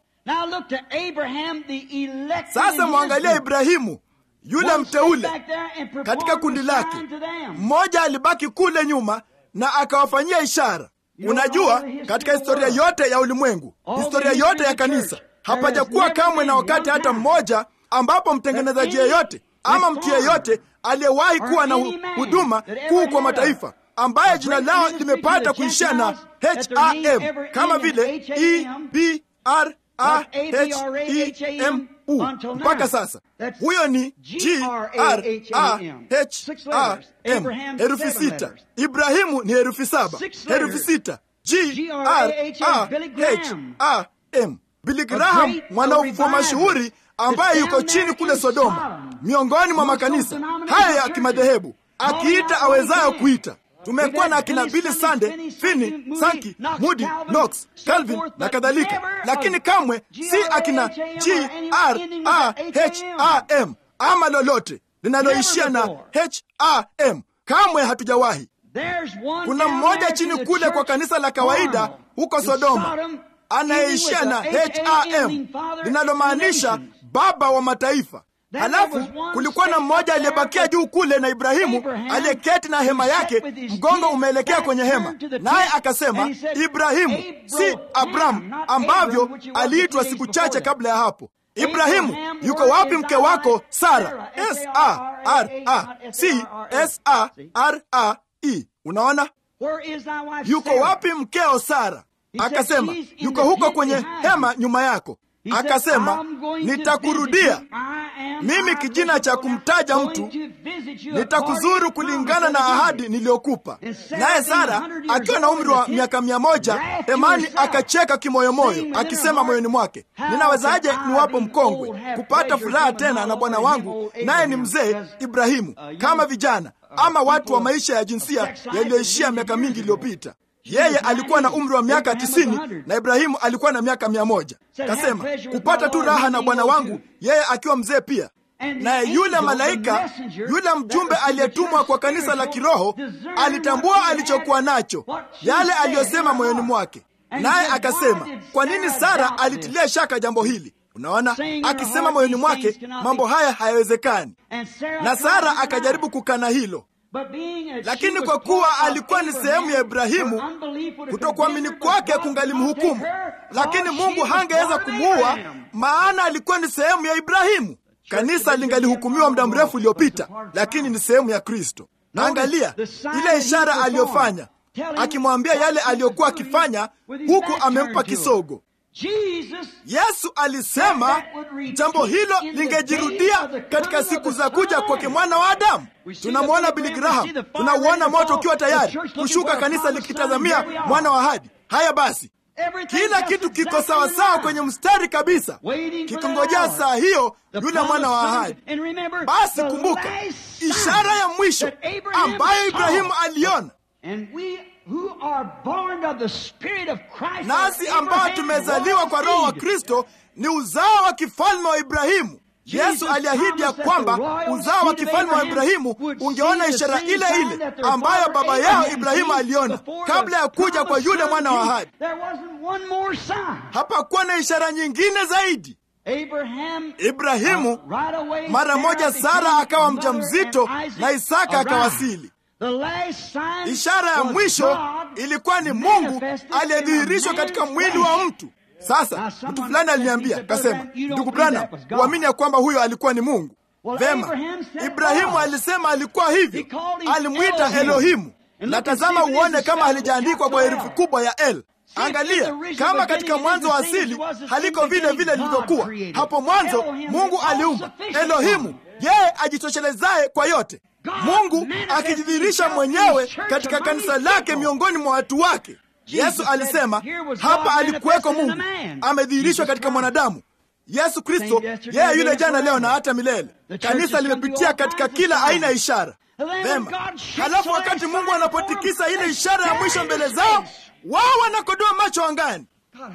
Sasa mwangalia Ibrahimu yule mteule katika kundi lake, mmoja alibaki kule nyuma na akawafanyia ishara. Unajua, katika historia yote ya ulimwengu, historia yote ya kanisa, hapajakuwa kamwe na wakati hata mmoja ambapo mtengenezaji yeyote ama mtu yeyote aliyewahi kuwa na huduma kuu kwa mataifa ambaye jina lao limepata kuishia na ham kama vile e b r a h e m u mpaka sasa. Huyo ni g r a h a m, herufi sita. Ibrahimu ni herufi saba, herufi sita, g r a h a m. Billy Graham mwanaufuo mashuhuri ambaye yuko chini kule Sodoma, miongoni mwa makanisa haya ya kimadhehebu, akiita awezayo kuita. Tumekuwa na akina Billy Sunday, Finney, Sankey, Moody, Knox, Calvin na kadhalika, lakini kamwe si akina G R A H A M ama lolote linaloishia na H A M. Kamwe hatujawahi. Kuna mmoja chini kule kwa kanisa la kawaida huko Sodoma anayeishia na ham linalomaanisha baba wa mataifa. Halafu kulikuwa na mmoja aliyebakia juu kule na Ibrahimu aliyeketi na hema yake, mgongo umeelekea kwenye hema, naye akasema, Ibrahimu si Abramu ambavyo aliitwa siku chache kabla ya hapo. Ibrahimu, yuko wapi mke wako Sara? S A R A si S A R A E. Unaona, yuko wapi mkeo Sara? Akasema yuko huko kwenye hema nyuma yako. Akasema nitakurudia mimi, kijina cha kumtaja mtu, nitakuzuru kulingana na ahadi niliyokupa. Naye Sara akiwa na umri wa miaka mia moja, Hemani akacheka kimoyomoyo, akisema moyoni mwake, ninawezaje niwapo mkongwe kupata furaha tena na bwana wangu naye ni mzee Ibrahimu, kama vijana ama watu wa maisha ya jinsia yaliyoishia miaka mingi iliyopita. Yeye alikuwa na umri wa miaka tisini na Ibrahimu alikuwa na miaka mia moja. Kasema kupata tu raha na bwana wangu, yeye akiwa mzee pia. Naye yule malaika, yule mjumbe aliyetumwa kwa kanisa la kiroho, alitambua alichokuwa nacho, yale aliyosema moyoni mwake, naye akasema, kwa nini Sara alitilia shaka jambo hili? Unaona, akisema moyoni mwake, mambo haya hayawezekani, na Sara akajaribu kukana hilo lakini kwa kuwa alikuwa ni sehemu ya Ibrahimu, kutokuamini kwake kungalimhukumu, lakini Mungu hangeweza kumuua, maana alikuwa ni sehemu ya Ibrahimu. Kanisa lingalihukumiwa muda mrefu uliopita, lakini ni sehemu ya Kristo. Angalia ile ishara aliyofanya, akimwambia yale aliyokuwa akifanya, huku amempa kisogo. Yesu alisema jambo hilo lingejirudia katika siku za kuja kwake mwana wa Adamu. Tunamwona Billy Graham, tunauona moto ukiwa tayari kushuka, kanisa likitazamia mwana wa ahadi. Haya basi, kila kitu kiko sawasawa kwenye mstari kabisa, kikingojea saa hiyo yule mwana wa ahadi. Basi kumbuka ishara ya mwisho ambayo Ibrahimu aliona nasi ambao tumezaliwa kwa Roho wa Kristo ni uzao wa kifalme wa Ibrahimu. Yesu aliahidi ya kwamba uzao wa kifalme wa Ibrahimu ungeona ishara ile ile ambayo baba yao Ibrahimu aliona kabla ya kuja kwa yule mwana wa ahadi. Hapakuwa na ishara nyingine zaidi. Ibrahimu mara moja, Sara akawa mjamzito na Isaka akawasili. Ishara ya mwisho ilikuwa ni Mungu aliyedhihirishwa katika mwili wa mtu. Sasa mtu fulani aliniambia kasema, ndugu Branham, huamini ya kwamba huyo alikuwa ni Mungu? Vema, Ibrahimu alisema alikuwa hivyo, alimwita Elohimu. Na tazama uone kama halijaandikwa kwa herufi kubwa ya L. Angalia kama katika mwanzo wa asili haliko vile vile lilivyokuwa hapo mwanzo. Mungu aliumba Elohimu, yeye ajitoshelezaye kwa yote, Mungu akijidhihirisha mwenyewe katika kanisa lake miongoni mwa watu wake. Yesu alisema hapa alikuweko Mungu amedhihirishwa katika mwanadamu. Yesu Kristo yeye yule jana, leo na hata milele. Kanisa limepitia katika kila aina ya ishara. Vema, halafu wakati Mungu anapotikisa ile ishara ya mwisho mbele zao, wao wanakodoa macho angani.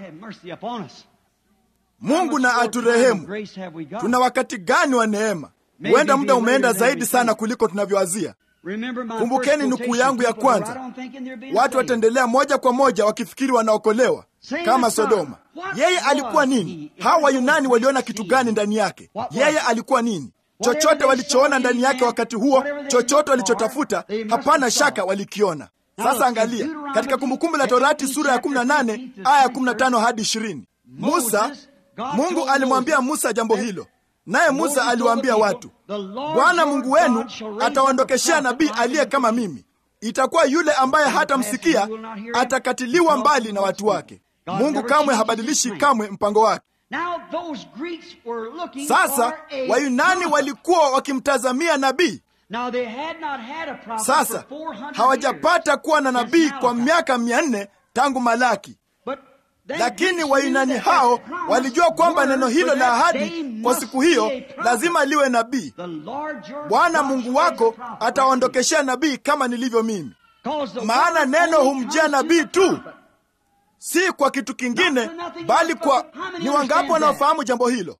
Mungu na aturehemu. Tuna wakati gani wa neema? Huenda muda umeenda zaidi sana kuliko tunavyoazia. Kumbukeni nukuu yangu ya kwanza. Watu wataendelea moja kwa moja wakifikiri wanaokolewa kama Sodoma. Yeye alikuwa nini? Hawa Wayunani waliona kitu gani ndani yake? Yeye alikuwa nini? Chochote walichoona ndani yake wakati huo, chochote walichotafuta, hapana shaka walikiona. Sasa angalia katika Kumbukumbu la Torati sura ya 18 aya ya 15 hadi 20. Musa, Mungu alimwambia Musa jambo hilo, naye Musa aliwaambia watu, Bwana Mungu wenu atawaondokeshea nabii aliye kama mimi. Itakuwa yule ambaye hatamsikia atakatiliwa mbali na watu wake. Mungu kamwe habadilishi kamwe mpango wake. Sasa Wayunani walikuwa wakimtazamia nabii. Sasa hawajapata kuwa na nabii kwa miaka mia nne tangu Malaki, lakini Wayunani hao walijua kwamba neno hilo la ahadi kwa siku hiyo lazima liwe nabii. Bwana Mungu wako atawaondokeshea nabii kama nilivyo mimi, maana neno humjia nabii tu, si kwa kitu kingine, bali kwa. Ni wangapi wanaofahamu jambo hilo?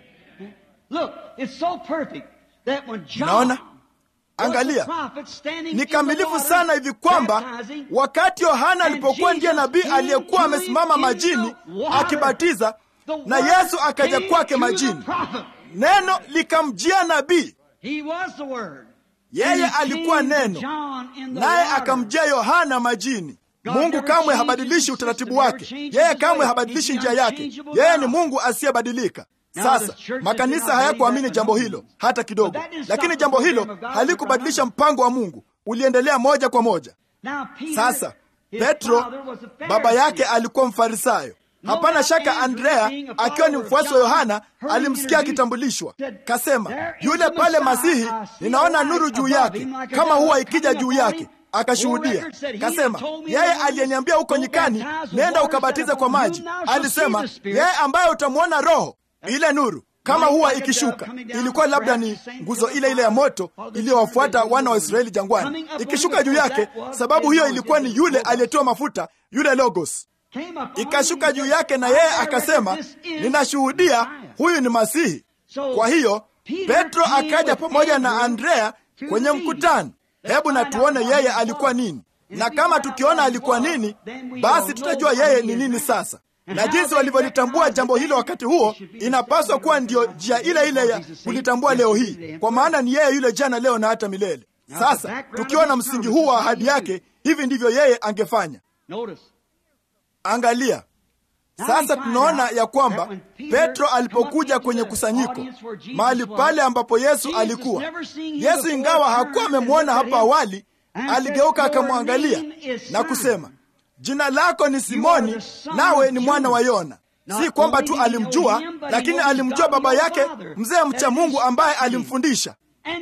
Naona Angalia, ni kamilifu sana hivi kwamba wakati Yohana alipokuwa ndiye nabii aliyekuwa amesimama majini akibatiza, na Yesu akaja kwake majini, neno likamjia nabii. Yeye alikuwa neno, naye akamjia Yohana majini. Mungu kamwe habadilishi utaratibu wake, yeye kamwe habadilishi njia yake. Yeye ni Mungu asiyebadilika. Sasa makanisa hayakuamini jambo hilo hata kidogo, lakini jambo hilo halikubadilisha mpango wa Mungu, uliendelea moja kwa moja. Sasa Petro baba yake alikuwa Mfarisayo. Hapana shaka Andrea akiwa ni mfuasi wa Yohana alimsikia akitambulishwa, kasema, yule pale Masihi, ninaona nuru juu yake kama huwa ikija juu yake. Akashuhudia kasema, yeye aliyeniambia huko nyikani, nenda ukabatize kwa maji, alisema yeye ambaye utamwona Roho ile nuru kama huwa ikishuka. Ilikuwa labda ni nguzo ile ile ya moto iliyowafuata wana wa Israeli jangwani, ikishuka juu yake. Sababu hiyo ilikuwa ni yule aliyetiwa mafuta, yule Logos, ikashuka juu yake, na yeye akasema, ninashuhudia huyu ni Masihi. Kwa hiyo Petro akaja pamoja na Andrea kwenye mkutano. Hebu na tuone yeye alikuwa nini, na kama tukiona alikuwa nini, basi tutajua yeye ni nini sasa na jinsi walivyolitambua jambo hilo wakati huo, inapaswa kuwa ndiyo njia ile ile ya kulitambua leo hii, kwa maana ni yeye yule jana, leo na hata milele. Sasa tukiwa na msingi huu wa ahadi yake, hivi ndivyo yeye angefanya. Angalia sasa, tunaona ya kwamba Petro alipokuja kwenye kusanyiko, mahali pale ambapo Yesu alikuwa, Yesu ingawa hakuwa amemwona hapo awali, aligeuka akamwangalia na kusema Jina lako ni Simoni, nawe ni mwana wa Yona. Si kwamba tu alimjua, lakini alimjua baba yake mzee mcha Mungu ambaye alimfundisha.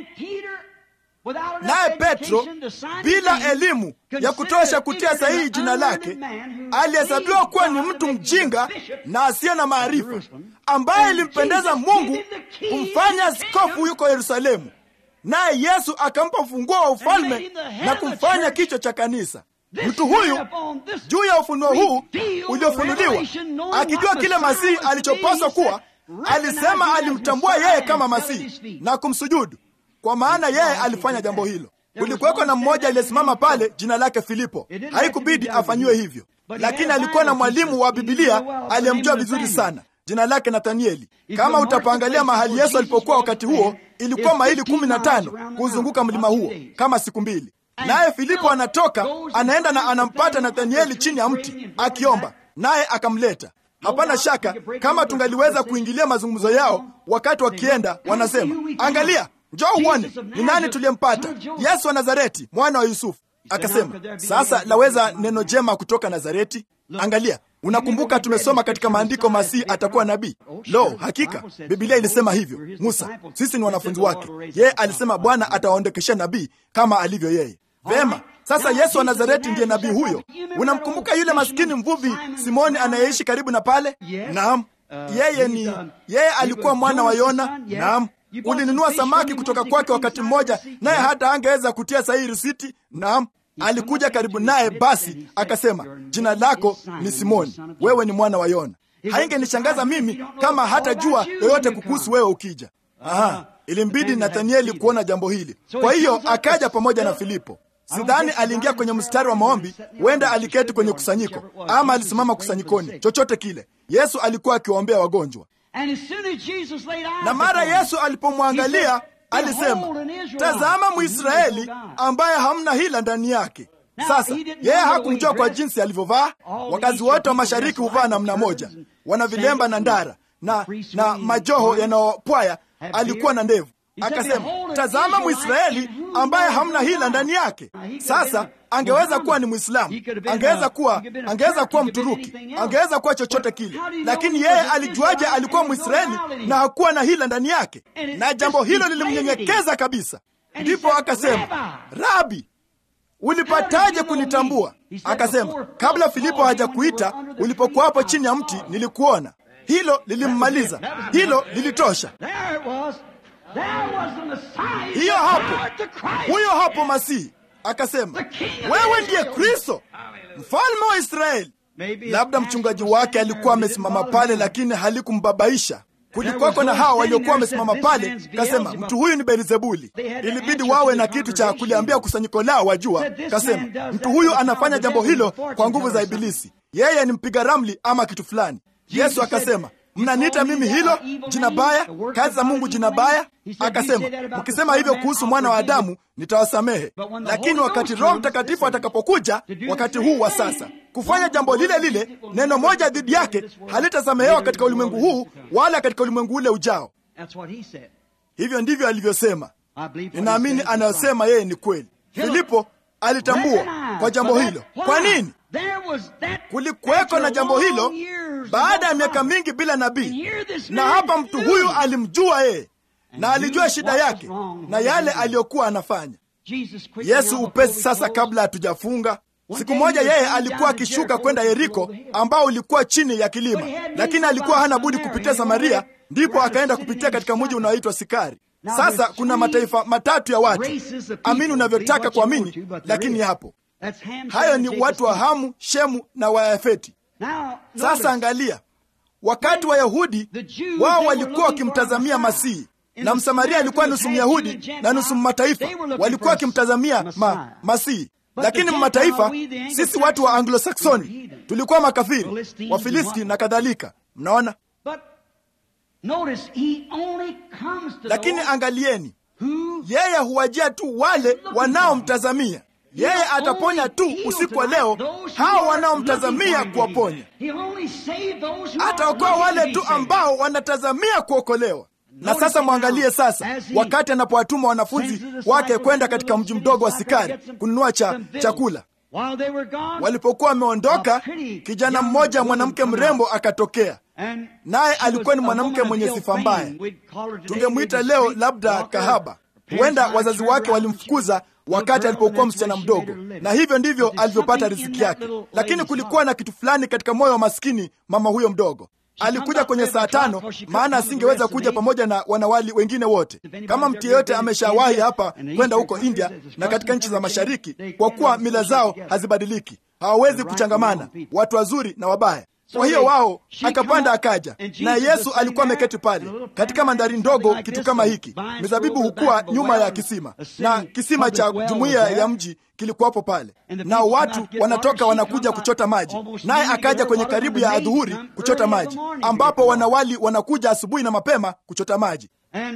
Naye Petro, bila elimu ya kutosha kutia sahihi jina lake, alihesabiwa kuwa ni mtu mjinga na asiye na maarifa, ambaye ilimpendeza Mungu kumfanya askofu yuko Yerusalemu, naye Yesu akampa ufunguo wa ufalme na kumfanya kichwa cha kanisa. Mtu huyu juu ya ufunuo huu uliofunuliwa, akijua kile Masihi alichopaswa kuwa, alisema alimtambua yeye kama Masihi na kumsujudu, kwa maana yeye alifanya jambo hilo. Kulikuweko na mmoja aliyesimama pale, jina lake Filipo. Haikubidi afanyiwe hivyo, lakini alikuwa na mwalimu wa Bibilia aliyemjua vizuri sana, jina lake Nathanieli. Kama utapangalia mahali Yesu alipokuwa wakati huo, ilikuwa maili kumi na tano kuzunguka mlima huo, kama siku mbili. Naye Filipo anatoka anaenda na anampata Nathanieli chini ya mti akiomba, naye akamleta. Hapana shaka kama tungaliweza kuingilia mazungumzo yao wakati wakienda, wanasema angalia, njoo uone ni nani tuliyempata, Yesu wa Nazareti, mwana wa Yusufu. Akasema, sasa laweza neno jema kutoka Nazareti? Angalia, unakumbuka tumesoma katika maandiko Masihi atakuwa nabii. Lo, hakika Biblia ilisema hivyo. Musa, sisi ni wanafunzi wake. Yeye alisema Bwana atawaondokeshea nabii kama alivyo yeye. Vema, sasa Yesu wa Nazareti ndiye nabii huyo. Unamkumbuka yule maskini mvuvi Simoni anayeishi karibu na pale? Naam, yeye ni yeye, alikuwa mwana wa Yona. Naam, ulinunua samaki kutoka kwake wakati mmoja, naye hata angeweza kutia sahihi risiti. Naam, alikuja karibu naye, basi akasema, jina lako ni Simoni, wewe ni mwana wa Yona. Haingenishangaza mimi kama hatajua yoyote kukuhusu wewe ukija. Aha, ilimbidi Nathanieli kuona jambo hili, kwa hiyo akaja pamoja na Filipo. Sidhani aliingia kwenye mstari wa maombi, huenda aliketi kwenye kusanyiko ama alisimama kusanyikoni, chochote kile. Yesu alikuwa akiwaombea wagonjwa, na mara Yesu alipomwangalia alisema, tazama Mwisraeli ambaye hamna hila ndani yake. Sasa yeye hakumjua kwa jinsi alivyovaa. Wakazi wote wa mashariki huvaa namna moja, wana vilemba na ndara na, na majoho yanayopwaya. Alikuwa na ndevu. Akasema, tazama Mwisraeli ambaye hamna hila ndani yake. Sasa angeweza kuwa ni Mwislamu, angeweza kuwa angeweza kuwa Mturuki, angeweza kuwa chochote kile, lakini yeye alijuaje alikuwa Mwisraeli na hakuwa na hila ndani yake? Na jambo hilo lilimnyenyekeza kabisa. Ndipo akasema, Rabi, ulipataje kunitambua? Akasema, kabla Filipo hajakuita, ulipokuwa hapo chini ya mti nilikuona. Hilo lilimmaliza, hilo lilitosha. Hiyo hapo, huyo hapo Masihi akasema, wewe ndiye Kristo, mfalme wa Israeli. Labda mchungaji wake alikuwa amesimama pale, lakini halikumbabaisha. Kulikuwako na hawa waliokuwa wamesimama pale, kasema mtu huyu ni Beelzebuli. Ilibidi wawe na kitu cha kuliambia kusanyiko lao, wajua. Kasema mtu huyu anafanya jambo hilo kwa nguvu za Ibilisi, yeye ni mpiga ramli ama kitu fulani. Yesu akasema mnaniita mimi hilo jina baya, kazi za Mungu jina baya? Akasema, mkisema hivyo kuhusu mwana wa Adamu nitawasamehe, lakini wakati Roho Mtakatifu atakapokuja, wakati huu wa sasa, kufanya jambo lile lile, neno moja dhidi yake halitasamehewa katika ulimwengu huu wala katika ulimwengu ule ujao. Hivyo ndivyo alivyosema. Ninaamini anayosema yeye ni kweli. Filipo alitambua kwa jambo hilo. Kwa nini? Kulikuweko na jambo hilo baada ya miaka mingi bila nabii, na hapa mtu huyu alimjua yeye na alijua shida yake na yale aliyokuwa anafanya. Yesu upesi sasa, kabla hatujafunga, siku moja yeye alikuwa akishuka kwenda Yeriko, ambao ulikuwa chini ya kilima, lakini alikuwa hana budi kupitia Samaria, ndipo akaenda kupitia katika mji unaoitwa Sikari. Sasa kuna mataifa matatu ya watu, amini unavyotaka kuamini, lakini hapo hayo ni watu wa Hamu, Shemu na Wayafeti. Sasa angalia, wakati Wayahudi wao walikuwa wakimtazamia Masihi, na Msamaria alikuwa nusu Myahudi na nusu mataifa, walikuwa wakimtazamia ma, Masihi. Lakini mataifa, sisi watu wa Anglo-Saxoni tulikuwa makafiri, Wafilisti na kadhalika. Mnaona, lakini angalieni, yeye huwajia tu wale wanaomtazamia yeye ataponya tu usiku wa leo hao wanaomtazamia kuwaponya. Ataokoa wale tu ambao wanatazamia kuokolewa. Na sasa mwangalie sasa, wakati anapowatuma wanafunzi wake kwenda katika mji mdogo wa Sikari kununua cha chakula, walipokuwa wameondoka, kijana mmoja mwanamke mrembo akatokea, naye alikuwa ni mwanamke mwenye sifa mbaya. Tungemwita leo labda kahaba. Huenda wazazi wake walimfukuza wakati alipokuwa msichana mdogo, na hivyo ndivyo alivyopata riziki yake. Lakini kulikuwa na kitu fulani katika moyo wa maskini mama huyo mdogo. Alikuja kwenye saa tano, maana asingeweza kuja pamoja na wanawali wengine wote. Kama mtu yeyote ameshawahi hapa kwenda huko India na katika nchi za Mashariki, kwa kuwa mila zao hazibadiliki, hawawezi kuchangamana, watu wazuri na wabaya. Kwa hiyo wao akapanda akaja, na Yesu alikuwa ameketi pale katika mandhari ndogo, kitu kama hiki. Mizabibu hukuwa nyuma ya kisima, na kisima cha jumuiya ya mji kilikuwapo pale, na watu wanatoka wanakuja kuchota maji, naye akaja kwenye karibu ya adhuhuri kuchota maji, ambapo wanawali wanakuja asubuhi na mapema kuchota maji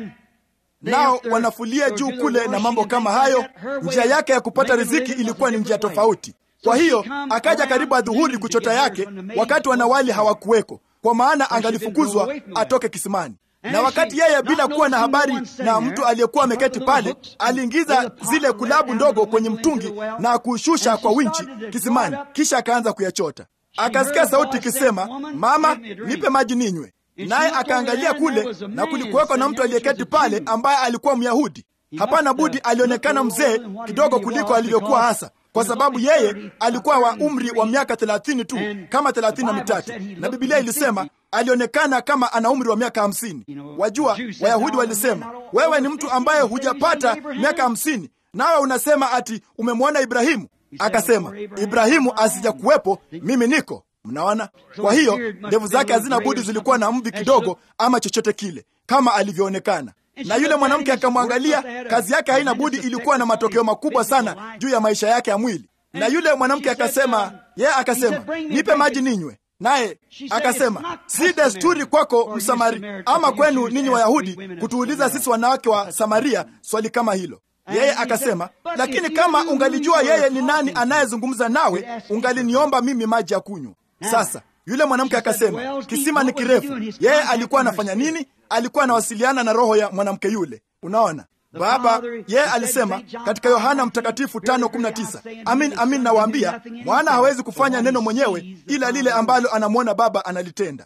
nao wanafulia juu kule na mambo kama hayo. Njia yake ya kupata riziki ilikuwa ni njia tofauti. Kwa hiyo akaja karibu adhuhuri kuchota yake, wakati wanawali hawakuweko, kwa maana angalifukuzwa atoke kisimani. Na wakati yeye bila kuwa na habari na mtu aliyekuwa ameketi pale, aliingiza zile kulabu ndogo kwenye mtungi na kushusha kwa winchi kisimani, kisha akaanza kuyachota. Akasikia sauti ikisema, mama, nipe maji ninywe naye akaangalia kule na kulikuweko na mtu aliyeketi pale ambaye alikuwa Myahudi. Hapana budi alionekana mzee kidogo kuliko alivyokuwa hasa, kwa sababu yeye alikuwa wa umri wa miaka thelathini tu, kama thelathini na mitatu, na Bibilia ilisema alionekana kama ana umri wa miaka hamsini. Wajua, Wayahudi walisema wewe ni mtu ambaye hujapata miaka hamsini, nawe unasema ati umemwona Ibrahimu. Akasema Ibrahimu asijakuwepo, mimi niko Mnaona? Kwa hiyo ndevu zake hazina budi zilikuwa na mvi kidogo, ama chochote kile, kama alivyoonekana. Na yule mwanamke akamwangalia, kazi yake haina budi ilikuwa na matokeo makubwa sana juu ya maisha yake ya mwili. Na yule mwanamke akasema, yeye akasema, nipe maji ninywe. Naye akasema, si desturi kwako Msamari ama kwenu ninyi Wayahudi kutuuliza sisi wanawake wa Samaria swali kama hilo. Yeye akasema, lakini kama ungalijua yeye ni nani anayezungumza nawe, ungaliniomba mimi maji ya kunywa. Sasa yule mwanamke akasema, kisima ni kirefu. Yeye alikuwa anafanya nini? Alikuwa anawasiliana na roho ya mwanamke yule. Unaona, Baba yeye alisema katika Yohana Mtakatifu 5:19, amin amin nawaambia, mwana hawezi kufanya neno mwenyewe, ila lile ambalo anamwona Baba analitenda.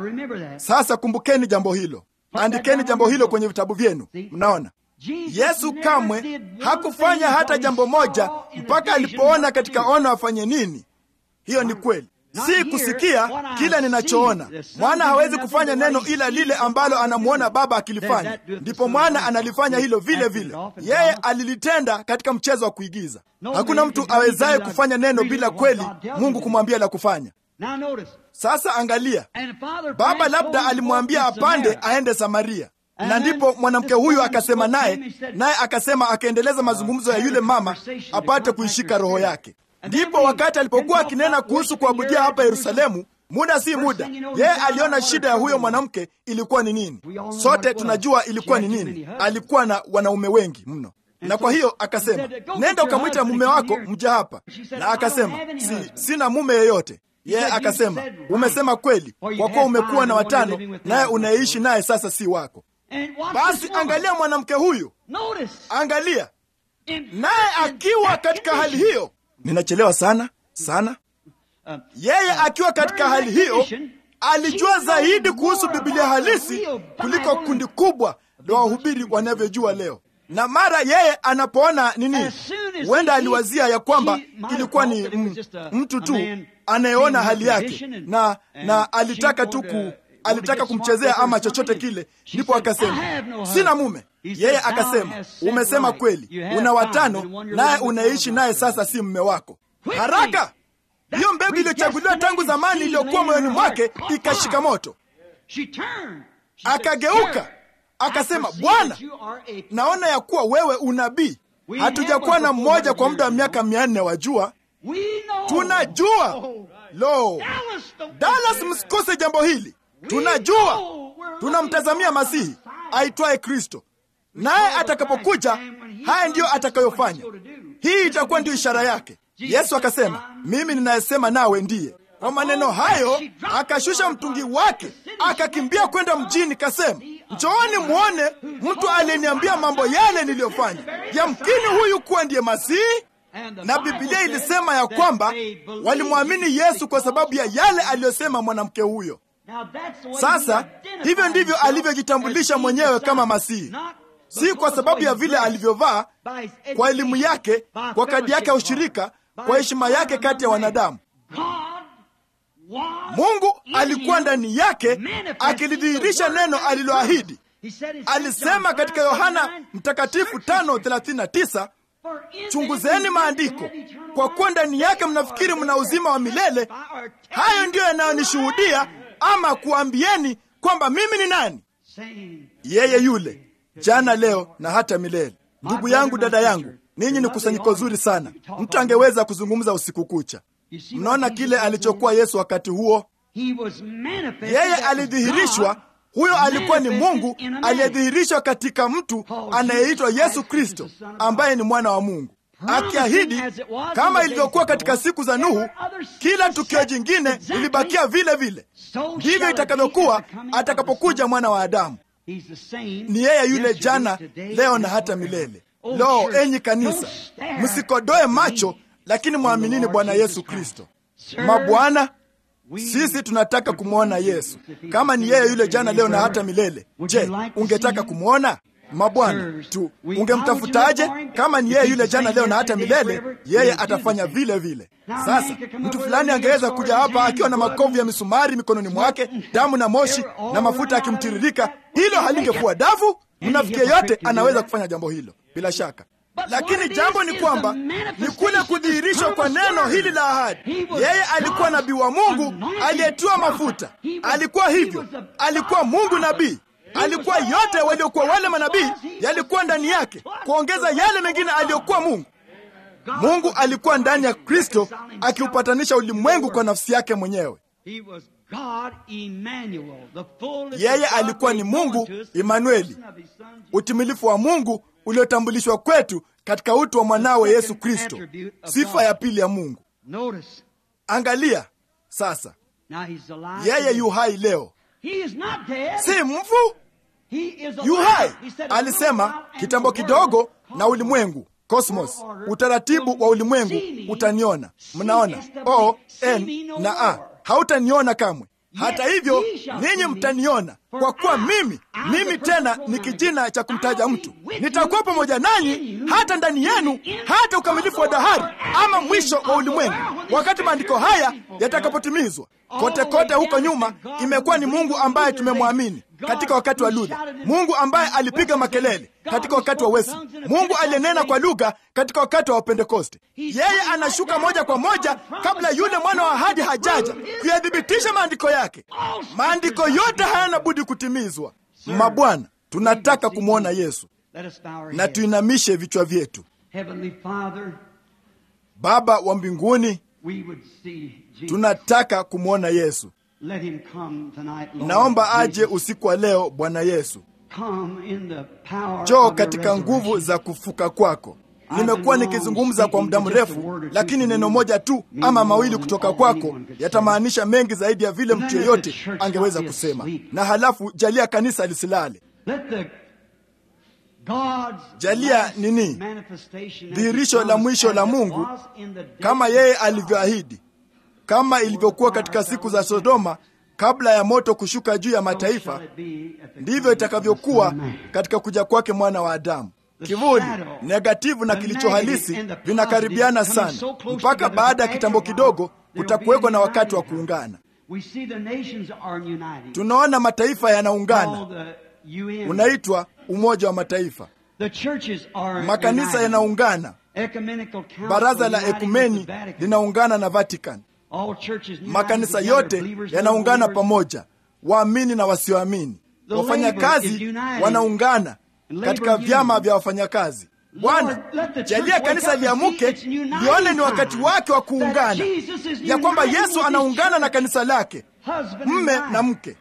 Sasa kumbukeni jambo hilo, andikeni jambo hilo kwenye vitabu vyenu. Mnaona, Yesu kamwe hakufanya hata jambo moja mpaka alipoona katika ono afanye nini. Hiyo ni kweli, si kusikia kile ninachoona. Mwana hawezi kufanya neno ila lile ambalo anamwona Baba akilifanya, ndipo mwana analifanya hilo vile vile. Yeye alilitenda katika mchezo wa kuigiza. Hakuna mtu awezaye kufanya neno bila kweli Mungu kumwambia la kufanya. Sasa angalia, Baba labda alimwambia apande aende Samaria na ndipo mwanamke huyu akasema naye, naye akasema, akaendeleza mazungumzo ya yule mama apate kuishika roho yake. Ndipo wakati alipokuwa akinena kuhusu kuabudia hapa Yerusalemu, muda si muda, yeye aliona shida ya huyo mwanamke ilikuwa ni nini. Sote tunajua ilikuwa ni nini. Alikuwa na wanaume wengi mno, na kwa hiyo akasema, nenda ukamwita mume wako mja hapa. Na akasema, si, sina mume yeyote. Yeye akasema, umesema kweli, kwa kuwa umekuwa na watano, naye unayeishi naye sasa si wako. Basi angalia mwanamke huyu, angalia naye akiwa katika hali hiyo. Ninachelewa sana sana. Yeye akiwa katika hali hiyo alijua zaidi kuhusu Biblia halisi kuliko kundi kubwa la wahubiri wanavyojua leo. Na mara yeye anapoona nini, huenda aliwazia ya kwamba ilikuwa ni m, mtu tu anayeona hali yake na, na alitaka tu ku alitaka kumchezea ama chochote kile, ndipo akasema sina mume. Yeye akasema umesema kweli, una watano, naye unaishi naye sasa, si mume wako. Haraka hiyo mbegu iliyochaguliwa tangu zamani iliyokuwa moyoni mwake ikashika moto. Akageuka akasema, Bwana, naona ya kuwa wewe unabii. Hatujakuwa na mmoja kwa muda wa miaka mia nne, wajua, tunajua. Lo, Dallas, msikose jambo hili. Tunajua tunamtazamia Masihi aitwaye Kristo, naye atakapokuja, haya ndiyo atakayofanya. Hii itakuwa ndiyo ishara yake. Yesu akasema, mimi ninayesema nawe ndiye. Kwa maneno hayo akashusha mtungi wake akakimbia kwenda mjini, kasema, njooni mwone mtu aliyeniambia mambo yale niliyofanya. Yamkini huyu kuwa ndiye Masihi. Na Biblia ilisema ya kwamba walimwamini Yesu kwa sababu ya yale aliyosema mwanamke huyo. Sasa hivyo ndivyo alivyojitambulisha mwenyewe kama Masihi, si kwa sababu ya vile alivyovaa, kwa elimu yake, kwa kadi yake ya ushirika, kwa heshima yake kati ya wanadamu. Mungu alikuwa ndani yake akilidhihirisha neno aliloahidi. Alisema katika Yohana Mtakatifu 5:39 chunguzeni maandiko, kwa kuwa ndani yake mnafikiri mna uzima wa milele. Hayo ndiyo yanayonishuhudia ama kuambieni kwamba mimi ni nani. Yeye yule jana, leo na hata milele. Ndugu yangu, dada yangu, ninyi ni kusanyiko zuri sana. Mtu angeweza kuzungumza usiku kucha. Mnaona kile alichokuwa Yesu wakati huo. Yeye alidhihirishwa, huyo alikuwa ni Mungu aliyedhihirishwa katika mtu anayeitwa Yesu Kristo, ambaye ni mwana wa Mungu, akiahidi kama ilivyokuwa katika siku za Nuhu, kila tukio jingine lilibakia vile vile, ndivyo itakavyokuwa atakapokuja mwana wa Adamu. Ni yeye yule jana, leo na hata milele. Lo, enyi kanisa, msikodoe macho, lakini mwaminini Bwana Yesu Kristo. Mabwana, sisi tunataka kumwona Yesu. Kama ni yeye yule jana, leo na hata milele, je, ungetaka kumwona? Mabwana tu, ungemtafutaje? Kama ni yeye yule jana, leo na hata milele, yeye atafanya vile vile. Sasa mtu fulani angeweza kuja hapa akiwa na makovu ya misumari mikononi mwake, damu na moshi na mafuta yakimtiririka. Hilo halingekuwa davu? Mnafiki yeyote anaweza kufanya jambo hilo bila shaka, lakini jambo ni kwamba ni kule kudhihirishwa kwa neno hili la ahadi. Yeye alikuwa nabii wa Mungu aliyetiwa mafuta, alikuwa hivyo, alikuwa Mungu nabii alikuwa yote waliokuwa wale manabii yalikuwa ndani yake, kuongeza yale mengine aliyokuwa Mungu. Mungu alikuwa ndani ya Kristo akiupatanisha ulimwengu kwa nafsi yake mwenyewe. Yeye alikuwa ni Mungu Imanueli, utimilifu wa Mungu uliotambulishwa kwetu katika utu wa mwanawe Yesu Kristo, sifa ya pili ya Mungu. Angalia sasa, yeye yu hai leo, si mfu yu hai. Alisema kitambo kidogo na ulimwengu cosmos, utaratibu wa ulimwengu utaniona. Mnaona o n na a, hautaniona kamwe. Hata hivyo ninyi mtaniona, kwa kuwa mimi mimi tena ni kijina cha kumtaja mtu. Nitakuwa pamoja nanyi hata ndani yenu, hata ukamilifu wa dahari, ama mwisho wa ulimwengu, wakati maandiko haya yatakapotimizwa. Kote kote huko nyuma imekuwa ni Mungu ambaye tumemwamini katika wakati wa Luther, Mungu ambaye alipiga makelele katika wakati wa Wesley, Mungu aliyenena kwa lugha katika wakati wa Pentekoste. Yeye anashuka moja kwa moja kabla yule mwana wa ahadi hajaja kuyathibitisha maandiko yake. Maandiko yote hayana budi kutimizwa. Mabwana, tunataka kumwona Yesu na tuinamishe vichwa vyetu. Baba wa mbinguni, tunataka kumwona Yesu. Naomba aje usiku wa leo, Bwana Yesu. Njoo katika nguvu za kufuka kwako. Nimekuwa nikizungumza kwa muda mrefu, lakini neno moja tu ama mawili kutoka kwako yatamaanisha mengi zaidi ya vile mtu yeyote angeweza kusema. Na halafu jalia kanisa lisilale. Jalia nini? Dhihirisho la mwisho la Mungu kama yeye alivyoahidi, kama ilivyokuwa katika siku za Sodoma kabla ya moto kushuka juu ya mataifa, ndivyo itakavyokuwa katika kuja kwake mwana wa Adamu. Kivuli, negativu na kilicho halisi vinakaribiana sana, mpaka baada ya kitambo kidogo kutakuwekwa na wakati wa kuungana. Tunaona mataifa yanaungana, unaitwa Umoja wa Mataifa. Makanisa yanaungana, baraza la ekumeni linaungana na Vatican. Makanisa yote yanaungana pamoja, waamini na wasioamini. Wafanyakazi wanaungana katika vyama vya wafanyakazi. Bwana, jalia kanisa liamuke lione ni wakati wake wa kuungana, ya kwamba Yesu anaungana na kanisa lake, mme na mke.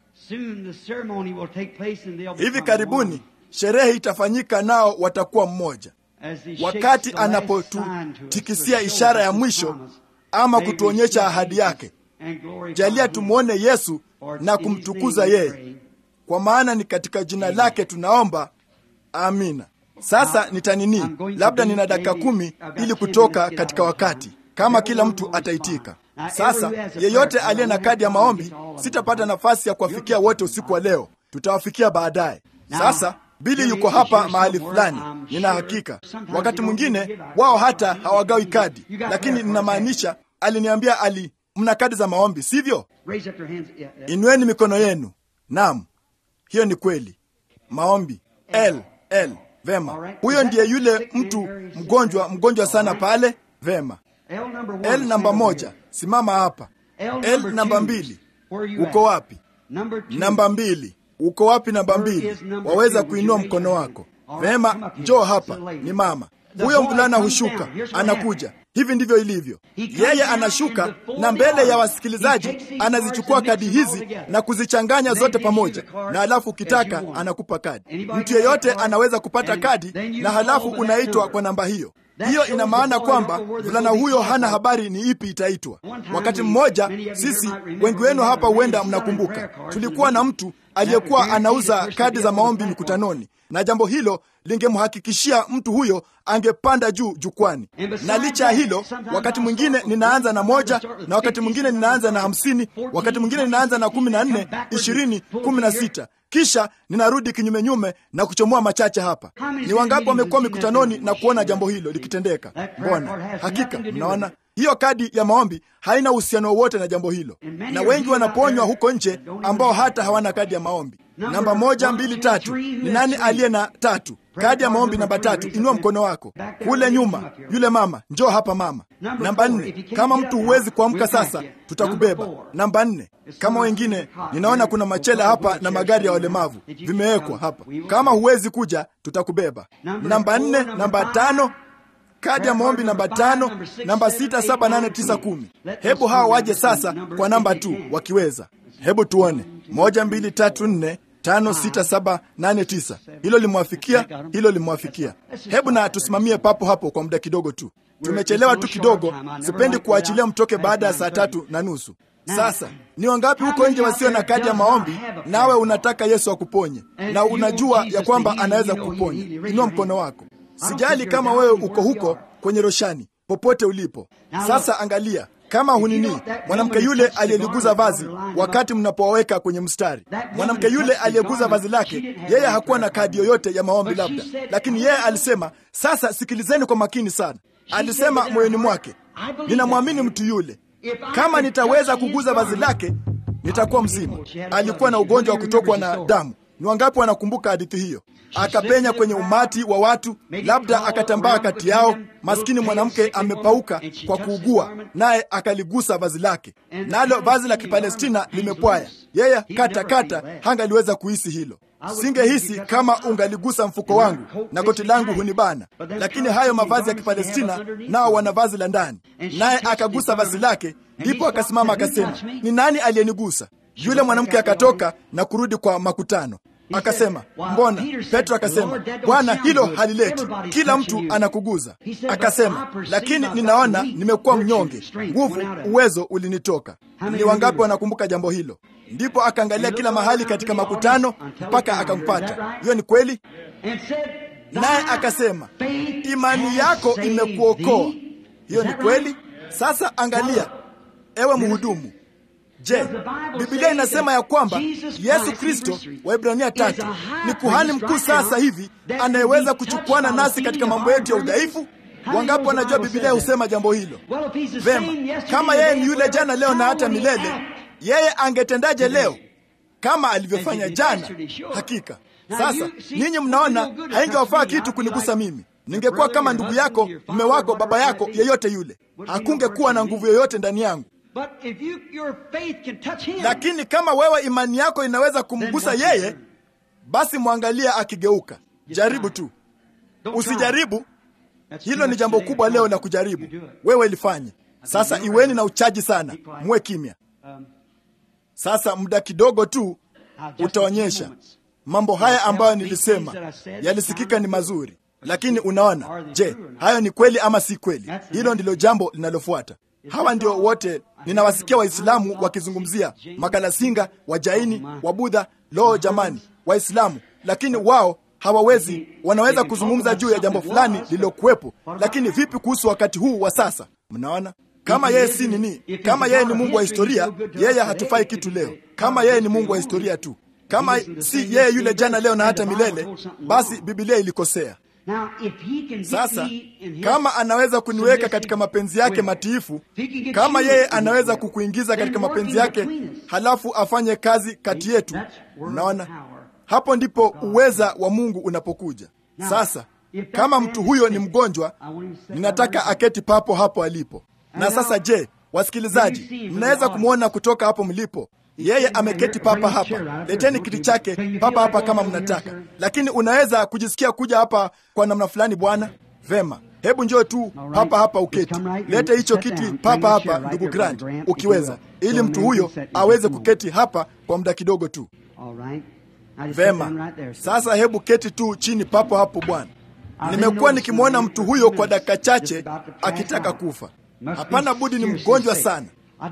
Hivi karibuni sherehe itafanyika, nao watakuwa mmoja, wakati anapotutikisia ishara ya mwisho ama kutuonyesha ahadi yake. Jalia tumwone Yesu na kumtukuza yeye, kwa maana ni katika jina lake tunaomba, amina. Sasa nitanini, labda nina dakika kumi ili kutoka katika wakati, kama kila mtu ataitika. Sasa yeyote aliye na kadi ya maombi, sitapata nafasi ya kuwafikia wote usiku wa leo, tutawafikia baadaye. Sasa Bili yuko hapa mahali fulani, nina hakika. Wakati mwingine wao hata hawagawi kadi, lakini ninamaanisha, aliniambia ali, mna kadi za maombi, sivyo? Inueni mikono yenu. Naam, hiyo ni kweli. Maombi L L Vema, huyo ndiye yule mtu mgonjwa, mgonjwa sana pale. Vema, L namba moja, simama hapa. L namba mbili, uko wapi? Namba mbili, uko wapi? Namba mbili, waweza kuinua mkono wako. Vema, njoo hapa. Ni mama huyo. Mvulana hushuka, anakuja. Hivi ndivyo ilivyo. Yeye anashuka na mbele ya wasikilizaji anazichukua kadi hizi na kuzichanganya zote pamoja, na halafu ukitaka anakupa kadi. Mtu yeyote anaweza kupata kadi, na halafu unaitwa kwa namba hiyo. Hiyo ina maana kwamba mvulana huyo hana habari ni ipi itaitwa. Wakati mmoja, sisi wengi wenu hapa huenda mnakumbuka, tulikuwa na mtu aliyekuwa anauza kadi za maombi mikutanoni, na jambo hilo lingemhakikishia mtu huyo angepanda juu jukwani. Na licha ya hilo, wakati mwingine ninaanza na moja, na wakati mwingine ninaanza na hamsini, wakati mwingine ninaanza na kumi na nne, ishirini, kumi na sita kisha ninarudi kinyumenyume na kuchomoa machache hapa. Ni wangapi wamekuwa mikutanoni na kuona jambo hilo likitendeka? Mbona hakika mnaona hiyo kadi ya maombi haina uhusiano wowote na jambo hilo, na wengi wanaponywa huko nje ambao hata hawana kadi ya maombi. Namba moja, mbili, tatu. Ni nani aliye na tatu? Kadi ya maombi namba tatu, inua mkono wako kule nyuma. Yule mama, njoo hapa mama. Namba nne, kama mtu huwezi kuamka sasa, tutakubeba. Namba nne, kama wengine, ninaona kuna machela hapa na magari ya walemavu vimewekwa hapa. Kama huwezi kuja, tutakubeba. Namba nne, namba tano kadi ya maombi namba tano, namba sita, saba, nane, tisa, kumi. Hebu hawa waje sasa kwa namba tu wakiweza. Hebu tuone moja, mbili, tatu, nne, tano, sita, saba, nane, tisa. Hilo limwafikia, hilo limwafikia. Hebu na tusimamie papo hapo kwa muda kidogo tu. Tumechelewa tu kidogo, sipendi kuachilia mtoke baada ya saa tatu na nusu. Sasa ni wangapi huko nje wasio na kadi ya maombi, nawe unataka Yesu akuponye na unajua ya kwamba anaweza kukuponya? Inua mkono wako. Sijali kama wewe uko huko kwenye roshani, popote ulipo. Sasa angalia kama hunini, mwanamke yule aliyeliguza vazi wakati mnapowaweka kwenye mstari, mwanamke yule aliyeguza vazi lake, yeye hakuwa na kadi yoyote ya maombi labda, lakini yeye alisema, sasa sikilizeni kwa makini sana. Alisema moyoni mwake, ninamwamini mtu yule, kama nitaweza kuguza vazi lake nitakuwa mzima. Alikuwa na ugonjwa wa kutokwa na damu. Ni wangapi wanakumbuka hadithi hiyo? Akapenya kwenye umati wa watu, labda akatambaa kati yao. Maskini mwanamke amepauka kwa kuugua, naye akaligusa vazi lake, nalo vazi la Kipalestina limepwaya. Yeye kata kata hangaliweza kuhisi hilo. Singehisi kama ungaligusa mfuko wangu na koti langu hunibana, lakini hayo mavazi ya Kipalestina nao wana vazi la ndani. Naye akagusa vazi lake, ndipo akasimama akasema, ni nani aliyenigusa? Yule mwanamke akatoka na kurudi kwa makutano akasema, mbona? Petro akasema, Bwana, hilo halileti, kila mtu anakuguza. Akasema, lakini ninaona nimekuwa mnyonge, nguvu, uwezo ulinitoka. Ni wangapi wanakumbuka jambo hilo? Ndipo akaangalia kila mahali katika makutano mpaka akampata. Hiyo ni kweli. Naye akasema, imani yako imekuokoa. Hiyo ni kweli. Sasa angalia, ewe mhudumu Je, Biblia inasema ya kwamba Yesu Kristo, Waibrania tatu, ni kuhani mkuu sasa hivi anayeweza kuchukuana nasi katika mambo yetu ya udhaifu? Wangapi wanajua Biblia husema jambo hilo? Vema, kama yeye ni yule jana, leo na hata milele, yeye angetendaje leo kama alivyofanya jana? Hakika. Sasa ninyi mnaona, haingewafaa kitu kunigusa mimi. Ningekuwa kama ndugu yako, mume wako, baba yako, yeyote yule, hakungekuwa na nguvu yoyote ndani yangu. But if you, your faith can touch him, Lakini kama wewe imani yako inaweza kumgusa yeye, basi mwangalie akigeuka. Jaribu tu, don't try. usijaribu. That's Hilo too ni much jambo today. kubwa leo la You kujaribu. do it. Wewe ilifanye. Sasa iweni na uchaji sana, muwe kimya. Um, Sasa muda kidogo tu now just a few utaonyesha moments. mambo haya ambayo nilisema yalisikika ni mazuri, lakini unaona, je, hayo ni kweli ama si kweli? Hilo ndilo jambo linalofuata. Hawa ndio wote ninawasikia Waislamu wakizungumzia makalasinga, Wajaini, Wabudha. Loo jamani, Waislamu, lakini wao hawawezi, wanaweza kuzungumza juu ya jambo fulani lililokuwepo, lakini vipi kuhusu wakati huu wa sasa? Mnaona, kama yeye si nini, kama yeye ni Mungu wa historia, yeye hatufai kitu leo. Kama yeye ni Mungu wa historia tu, kama si yeye yule jana, leo na hata milele, basi Biblia ilikosea. Now, if he can get Sasa me in his kama anaweza kuniweka katika mapenzi yake matiifu, kama yeye anaweza kukuingiza katika mapenzi yake, halafu afanye kazi kati yetu, unaona, hapo ndipo uweza wa Mungu unapokuja. Sasa kama mtu huyo ni mgonjwa, ninataka aketi papo hapo alipo. Na sasa, je, wasikilizaji, mnaweza kumwona kutoka hapo mlipo? Yeye ameketi papa hapa. Leteni kiti chake papa hapa kama mnataka, lakini unaweza kujisikia kuja hapa kwa namna fulani, bwana. Vema, hebu njoo tu papa hapa uketi. Lete hicho kiti papa hapa, ndugu Grant, ukiweza, ili mtu huyo aweze kuketi hapa kwa muda kidogo tu. Vema, sasa hebu keti tu chini papo hapo bwana. Nimekuwa nikimwona mtu huyo kwa dakika chache akitaka kufa. Hapana budi ni mgonjwa sana,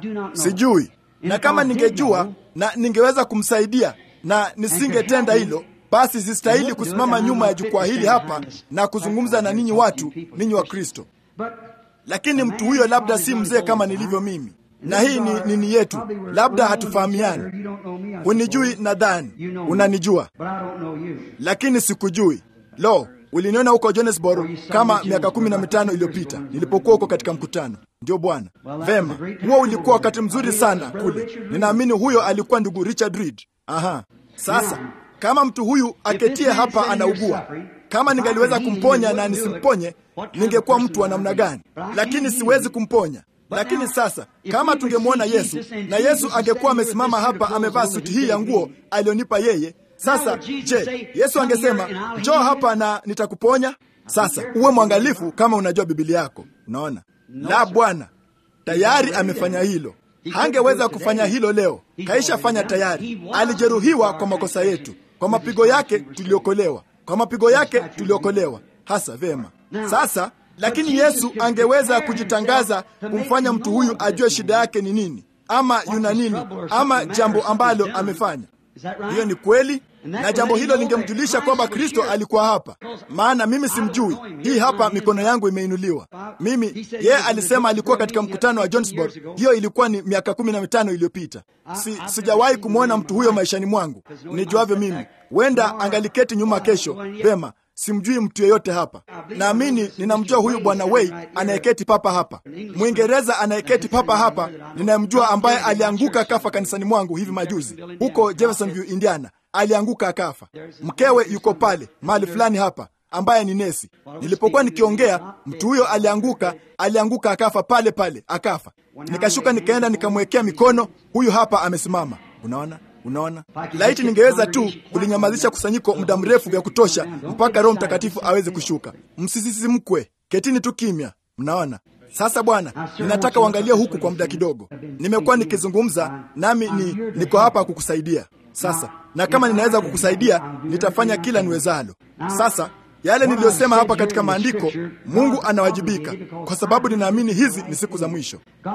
sijui na kama ningejua na ningeweza kumsaidia na nisingetenda hilo, basi sistahili kusimama nyuma ya jukwaa hili hapa na kuzungumza na ninyi watu, ninyi wa Kristo. Lakini mtu huyo labda si mzee kama nilivyo mimi, na hii ni nini yetu, labda hatufahamiani. Hunijui, nadhani unanijua, lakini sikujui. Lo, uliniona huko Johannesburg kama miaka kumi na mitano iliyopita nilipokuwa huko katika mkutano. Ndio bwana. Vema, huo ulikuwa wakati mzuri sana kule. Ninaamini huyo alikuwa ndugu Richard Reed. Aha, sasa kama mtu huyu aketie hapa anaugua, kama ningaliweza kumponya na nisimponye, ningekuwa mtu wa namna gani? Lakini siwezi kumponya. Lakini sasa kama tungemwona Yesu na Yesu angekuwa amesimama hapa amevaa suti hii ya nguo alionipa yeye sasa je, Yesu angesema njoo hapa na nitakuponya? Sasa uwe mwangalifu kama unajua Biblia yako. Unaona, la Bwana tayari amefanya hilo. Hangeweza kufanya hilo leo, kaisha fanya tayari. Alijeruhiwa kwa makosa yetu, kwa mapigo yake tuliokolewa, kwa mapigo yake tuliokolewa. Hasa vema. Sasa lakini Yesu angeweza kujitangaza, kumfanya mtu huyu ajue shida yake ni nini, ama yuna nini, ama jambo ambalo amefanya hiyo ni kweli, na jambo hilo lingemjulisha kwamba Kristo alikuwa hapa, maana mimi simjui. Hii hapa mikono yangu imeinuliwa. Mimi yeye alisema alikuwa katika mkutano wa Johannesburg. Hiyo ilikuwa ni miaka kumi na mitano iliyopita. Si, sijawahi kumwona mtu huyo maishani mwangu nijuavyo mimi. Huenda angaliketi nyuma kesho. Vema, simjui mtu yeyote hapa. Naamini ninamjua huyu bwana Wei anayeketi papa hapa, Mwingereza anayeketi papa hapa, ninayemjua ambaye alianguka akafa kanisani mwangu hivi majuzi huko Jeffersonville, Indiana. Alianguka akafa. Mkewe yuko pale mahali fulani hapa, ambaye ni nesi. Nilipokuwa nikiongea, mtu huyo alianguka, alianguka akafa pale pale, akafa. Nikashuka nikaenda nikamwekea mikono, huyu hapa amesimama. Unaona? Unaona, laiti ningeweza tu kulinyamazisha kusanyiko muda mrefu vya kutosha mpaka Roho Mtakatifu aweze kushuka. Msisisimkwe, ketini tu kimya. Mnaona sasa, Bwana, ninataka uangalie huku kwa muda kidogo. Nimekuwa nikizungumza nami, ni niko hapa kukusaidia sasa, na kama ninaweza kukusaidia nitafanya kila niwezalo. Sasa yale niliyosema hapa katika maandiko, Mungu anawajibika kwa sababu ninaamini hizi ni siku za mwisho.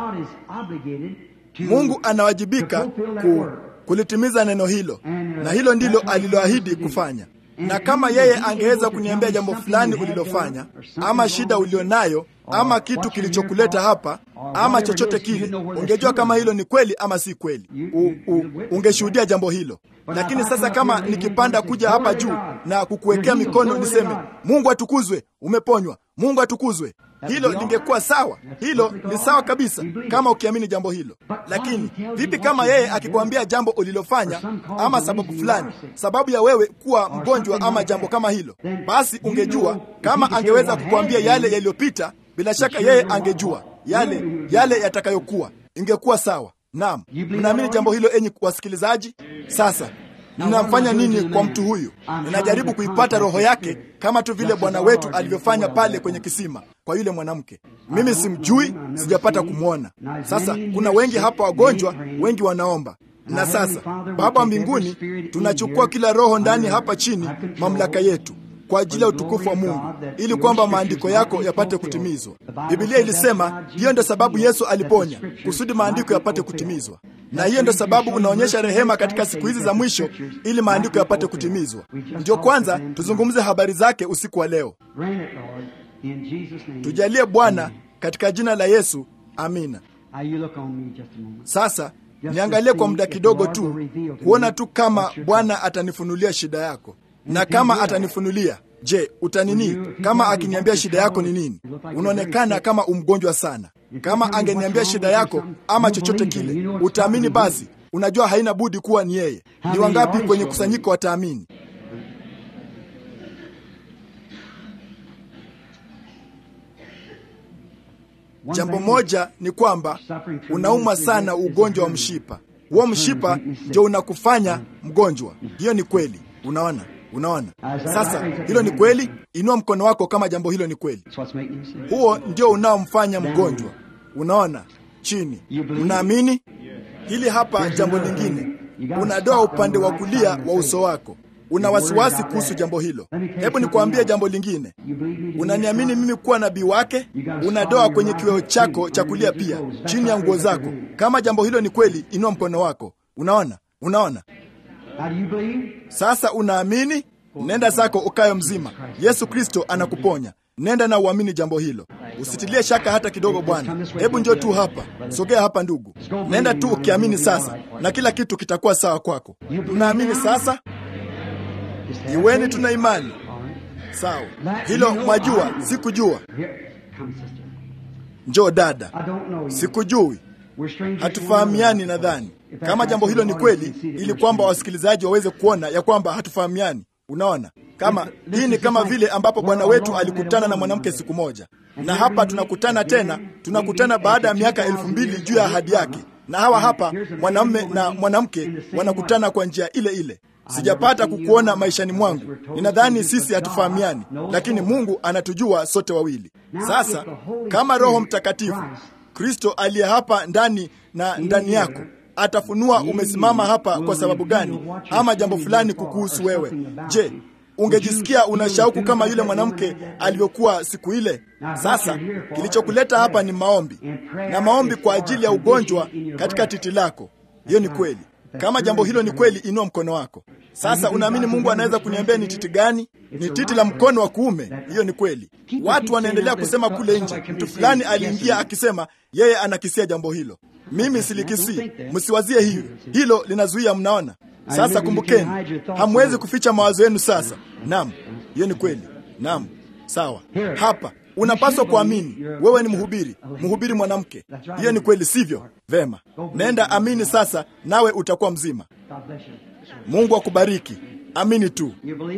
Mungu anawajibika ku kulitimiza neno hilo, na hilo ndilo aliloahidi kufanya. Na kama yeye angeweza kuniambia jambo fulani ulilofanya, ama shida ulionayo, ama kitu kilichokuleta hapa, ama chochote kile, ungejua kama hilo ni kweli ama si kweli. U, u, ungeshuhudia jambo hilo. Lakini sasa kama nikipanda kuja hapa juu na kukuwekea mikono niseme, Mungu atukuzwe, umeponywa, Mungu atukuzwe, hilo lingekuwa sawa. Hilo ni sawa kabisa kama ukiamini jambo hilo. Lakini vipi kama yeye akikwambia jambo ulilofanya ama sababu fulani, sababu ya wewe kuwa mgonjwa ama jambo kama hilo? Basi ungejua kama angeweza kukwambia yale yaliyopita, bila shaka yeye angejua yale yale yatakayokuwa, ingekuwa sawa. Naam, mnaamini jambo hilo, enyi wasikilizaji? Sasa ninamfanya nini kwa mtu huyu? Ninajaribu kuipata roho yake kama tu vile Bwana wetu alivyofanya pale kwenye kisima kwa yule mwanamke. Mimi simjui, sijapata kumwona. Sasa kuna wengi hapa wagonjwa, wengi wanaomba. Na sasa Baba wa mbinguni, tunachukua kila roho ndani hapa chini, mamlaka yetu kwa ajili ya utukufu wa Mungu, ili kwamba maandiko yako yapate kutimizwa. Biblia ilisema hiyo ndio sababu Yesu aliponya, kusudi maandiko yapate kutimizwa, na hiyo ndio sababu unaonyesha rehema katika siku hizi za mwisho, ili maandiko yapate kutimizwa. Ndio kwanza tuzungumze habari zake usiku wa leo. Tujalie Bwana, katika jina la Yesu, amina. Sasa niangalie kwa muda kidogo tu, kuona tu kama Bwana atanifunulia shida yako na kama atanifunulia, je, utanini? Kama akiniambia shida yako ni nini? Unaonekana kama umgonjwa sana. Kama angeniambia shida yako ama chochote kile, utaamini? Basi unajua haina budi kuwa ni yeye. Ni wangapi kwenye kusanyiko wataamini? Jambo moja ni kwamba unaumwa sana ugonjwa wa mshipa. Huo mshipa ndio unakufanya mgonjwa. Hiyo ni kweli. Unaona, unaona. Sasa hilo ni kweli. Inua mkono wako kama jambo hilo ni kweli. Huo ndio unaomfanya mgonjwa. Unaona, chini. Mnaamini hili? Hapa jambo lingine, unadoa upande wa kulia wa uso wako. Una wasiwasi kuhusu jambo hilo. Hebu nikuambie jambo lingine. Unaniamini mimi kuwa nabii wake? Unadoa kwenye kiweo chako cha kulia pia, chini ya nguo zako. Kama jambo hilo ni kweli, inua mkono wako. Unaona, unaona. Sasa unaamini? Nenda zako ukayo mzima. Yesu Kristo anakuponya. Nenda na uamini jambo hilo, usitilie shaka hata kidogo. Bwana, hebu njoo tu hapa, sogea hapa ndugu. Nenda tu ukiamini sasa, na kila kitu kitakuwa sawa kwako. Unaamini sasa? Iweni tuna imani sawa. Hilo mwajua, sikujua. Njoo dada, sikujui, hatufahamiani. Nadhani kama jambo hilo ni kweli, ili kwamba wasikilizaji waweze kuona ya kwamba hatufahamiani. Unaona, kama hii ni kama vile ambapo Bwana wetu alikutana na mwanamke siku moja, na hapa tunakutana tena, tunakutana baada ya miaka elfu mbili juu ya ahadi yake, na hawa hapa mwanamume na mwanamke wanakutana kwa njia ile ile. Sijapata kukuona maishani mwangu. Ninadhani sisi hatufahamiani, lakini Mungu anatujua sote wawili. Sasa kama Roho Mtakatifu Kristo aliye hapa ndani na ndani yako atafunua umesimama hapa kwa sababu gani, ama jambo fulani kukuhusu wewe. Je, ungejisikia una shauku kama yule mwanamke alivyokuwa siku ile? Sasa kilichokuleta hapa ni maombi, na maombi kwa ajili ya ugonjwa katika titi lako. Hiyo ni kweli. Kama jambo hilo ni kweli, inua mkono wako sasa. Unaamini Mungu anaweza kuniambia ni titi gani? Ni titi la mkono wa kuume. Hiyo ni kweli. Watu wanaendelea kusema kule nje, mtu fulani aliingia akisema yeye anakisia jambo hilo. Mimi silikisii, msiwazie hiyo, hilo linazuia. Mnaona sasa? Kumbukeni, hamwezi kuficha mawazo yenu sasa. Naam, hiyo ni kweli. Naam, sawa. Hapa unapaswa kuamini. Wewe ni mhubiri, mhubiri mwanamke. Hiyo ni kweli, sivyo? Vema, nenda amini sasa, nawe utakuwa mzima. Mungu akubariki. Amini tu.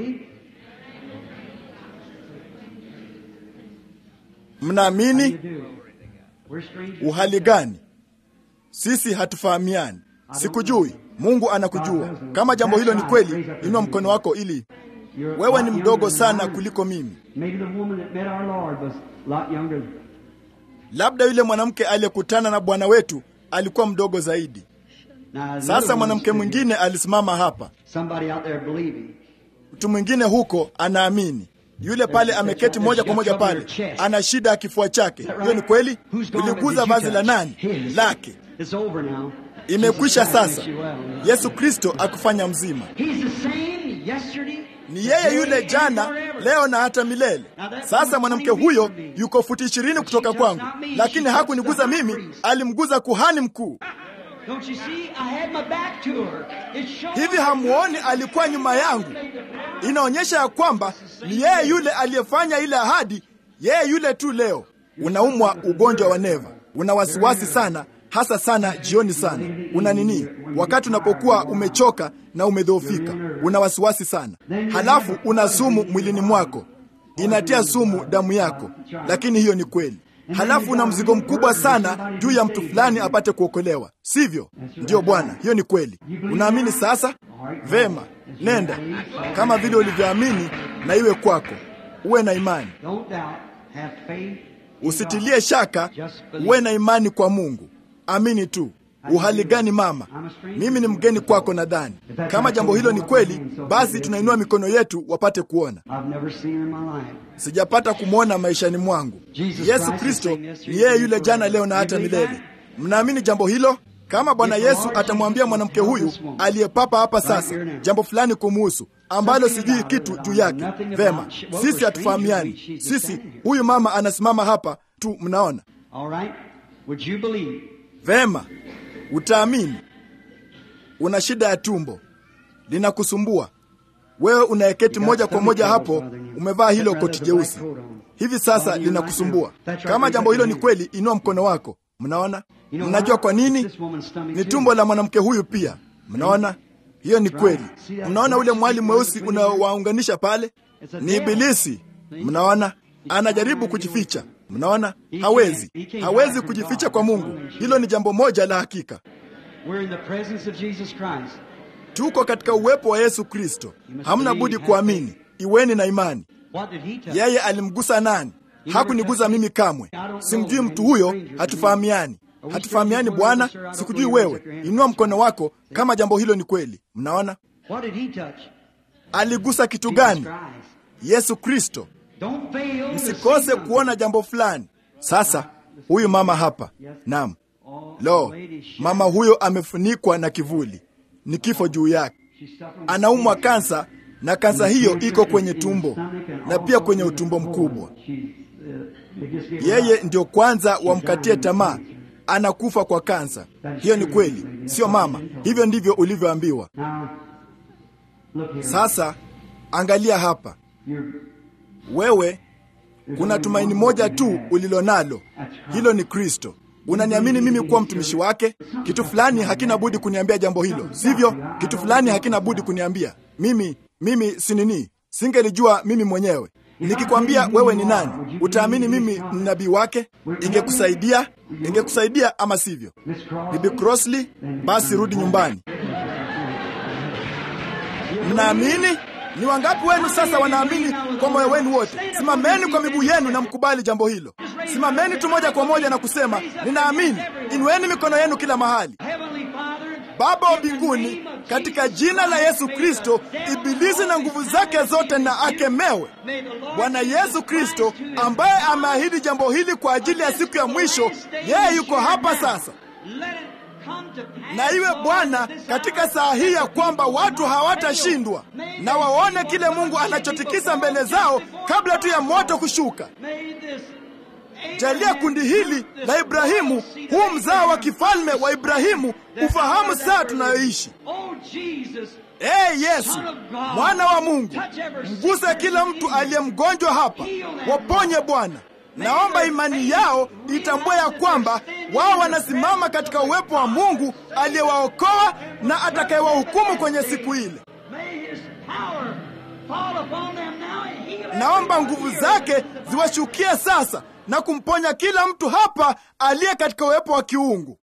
Mnaamini? Uhali gani? Sisi hatufahamiani. Sikujui. Mungu anakujua. Kama jambo hilo ni kweli, inua mkono wako ili wewe ni mdogo sana kuliko mimi. Labda yule mwanamke aliyekutana na Bwana wetu alikuwa mdogo zaidi. Sasa mwanamke mwingine alisimama hapa, mtu mwingine huko anaamini. Yule pale ameketi moja kwa moja pale, ana shida ya kifua chake. Hiyo ni kweli. Uliguza vazi la nani? Lake. Imekwisha sasa. Yesu Kristo akufanya mzima. Ni yeye yule jana, leo na hata milele. Sasa mwanamke huyo yuko futi ishirini kutoka kwangu, lakini hakuniguza mimi, alimguza kuhani mkuu. Hivi hamuoni alikuwa nyuma yangu? Inaonyesha ya kwamba ni yeye yule aliyefanya ile ahadi, yeye yule tu leo. Unaumwa ugonjwa wa neva, una wasiwasi sana, hasa sana jioni sana. Una nini? Wakati unapokuwa umechoka na umedhoofika, una wasiwasi sana, halafu una sumu mwilini mwako, inatia sumu damu yako, lakini hiyo ni kweli halafu una mzigo mkubwa sana juu ya mtu fulani apate kuokolewa, sivyo? Ndiyo Bwana, hiyo ni kweli. Unaamini sasa? Vema, nenda kama vile ulivyoamini, na iwe kwako. Uwe na imani, usitilie shaka, uwe na imani kwa Mungu. Amini tu. Uhali gani mama? Mimi ni mgeni kwako. Nadhani kama jambo hilo ni kweli, basi tunainua mikono yetu wapate kuona. Sijapata kumwona maishani mwangu. Yesu Kristo ni yeye yule jana, leo na hata milele. Mnaamini jambo hilo? Kama Bwana Yesu atamwambia mwanamke huyu aliyepapa hapa sasa jambo fulani kumuhusu ambalo sijui kitu juu yake, vema, sisi hatufahamiani. Sisi huyu mama anasimama hapa tu, mnaona vema. Utaamini. Una shida ya tumbo linakusumbua wewe, unayeketi moja kwa moja hapo, umevaa hilo koti jeusi hivi sasa, linakusumbua. Kama jambo hilo ni kweli, inua mkono wako. Mnaona, mnajua kwa nini? Ni tumbo la mwanamke huyu pia. Mnaona, hiyo ni kweli. Mnaona ule mwali mweusi unaowaunganisha pale, ni Ibilisi. Mnaona, anajaribu kujificha. Mnaona, hawezi hawezi kujificha kwa Mungu. Hilo ni jambo moja la hakika. We're in the presence of Jesus Christ. Tuko katika uwepo wa Yesu Kristo, hamna budi kuamini. Iweni na imani. What did he touch? Yeye alimgusa nani? Hakunigusa mimi kamwe. Simjui mtu huyo, hatufahamiani. Hatufahamiani Bwana, sikujui wewe. Inua mkono wako kama jambo hilo ni kweli. Mnaona, What did he touch? aligusa kitu gani? Jesus Christ. Yesu Kristo. Don't fail to Msikose see something. kuona jambo fulani. Sasa huyu mama hapa, naam, Oh, lo, lady, she- mama huyo amefunikwa na kivuli, ni kifo juu yake. she's suffering Anaumwa kansa, na kansa hiyo iko kwenye tumbo na pia kwenye utumbo mkubwa. She's, uh, they just gave her Yeye ndio kwanza wamkatie tamaa, anakufa kwa kansa. Hiyo ni kweli, sio mama? Hivyo ndivyo ulivyoambiwa. Now, look here. Sasa angalia hapa, You're, wewe kuna tumaini moja tu ulilonalo, hilo ni Kristo. Unaniamini mimi kuwa mtumishi wake? Kitu fulani hakina budi kuniambia jambo hilo, sivyo? Kitu fulani hakina budi kuniambia mimi. Mimi si nini, singelijua mimi mwenyewe. Nikikwambia wewe ni nani, utaamini mimi ni nabii wake? Ingekusaidia, ingekusaidia ama sivyo? Miss Cross, Bibi Crossley, basi rudi nyumbani. Mnaamini? Ni wangapi wenu sasa wanaamini kwa moyo wenu wote? Simameni kwa miguu yenu na mkubali jambo hilo. Simameni tu moja kwa moja na kusema ninaamini. Inueni mikono yenu kila mahali. Heavenly Father, Baba wa mbinguni, katika jina la Yesu Kristo, ibilisi na nguvu zake zote na akemewe. may the Lord Bwana Yesu Kristo ambaye ameahidi jambo hili kwa ajili ya siku ya mwisho, yeye yuko hapa sasa. let it come to pass, Na iwe Lord, Bwana this katika hour, saa hii ya kwamba watu hawatashindwa, na waone kile Mungu anachotikisa mbele zao kabla tu ya moto kushuka. May this Jalia kundi hili la Ibrahimu, huu mzao wa kifalme wa Ibrahimu, ufahamu saa tunayoishi. Oh Jesus, Ee Yesu, mwana wa Mungu, mguse kila mtu aliye mgonjwa hapa, waponye Bwana. Naomba imani yao itambue ya kwamba wao wanasimama katika uwepo wa Mungu aliyewaokoa na atakayewahukumu kwenye siku ile. may His power fall upon them now and heal Naomba everyone nguvu here. zake ziwashukie sasa na kumponya kila mtu hapa aliye katika uwepo wa kiungu.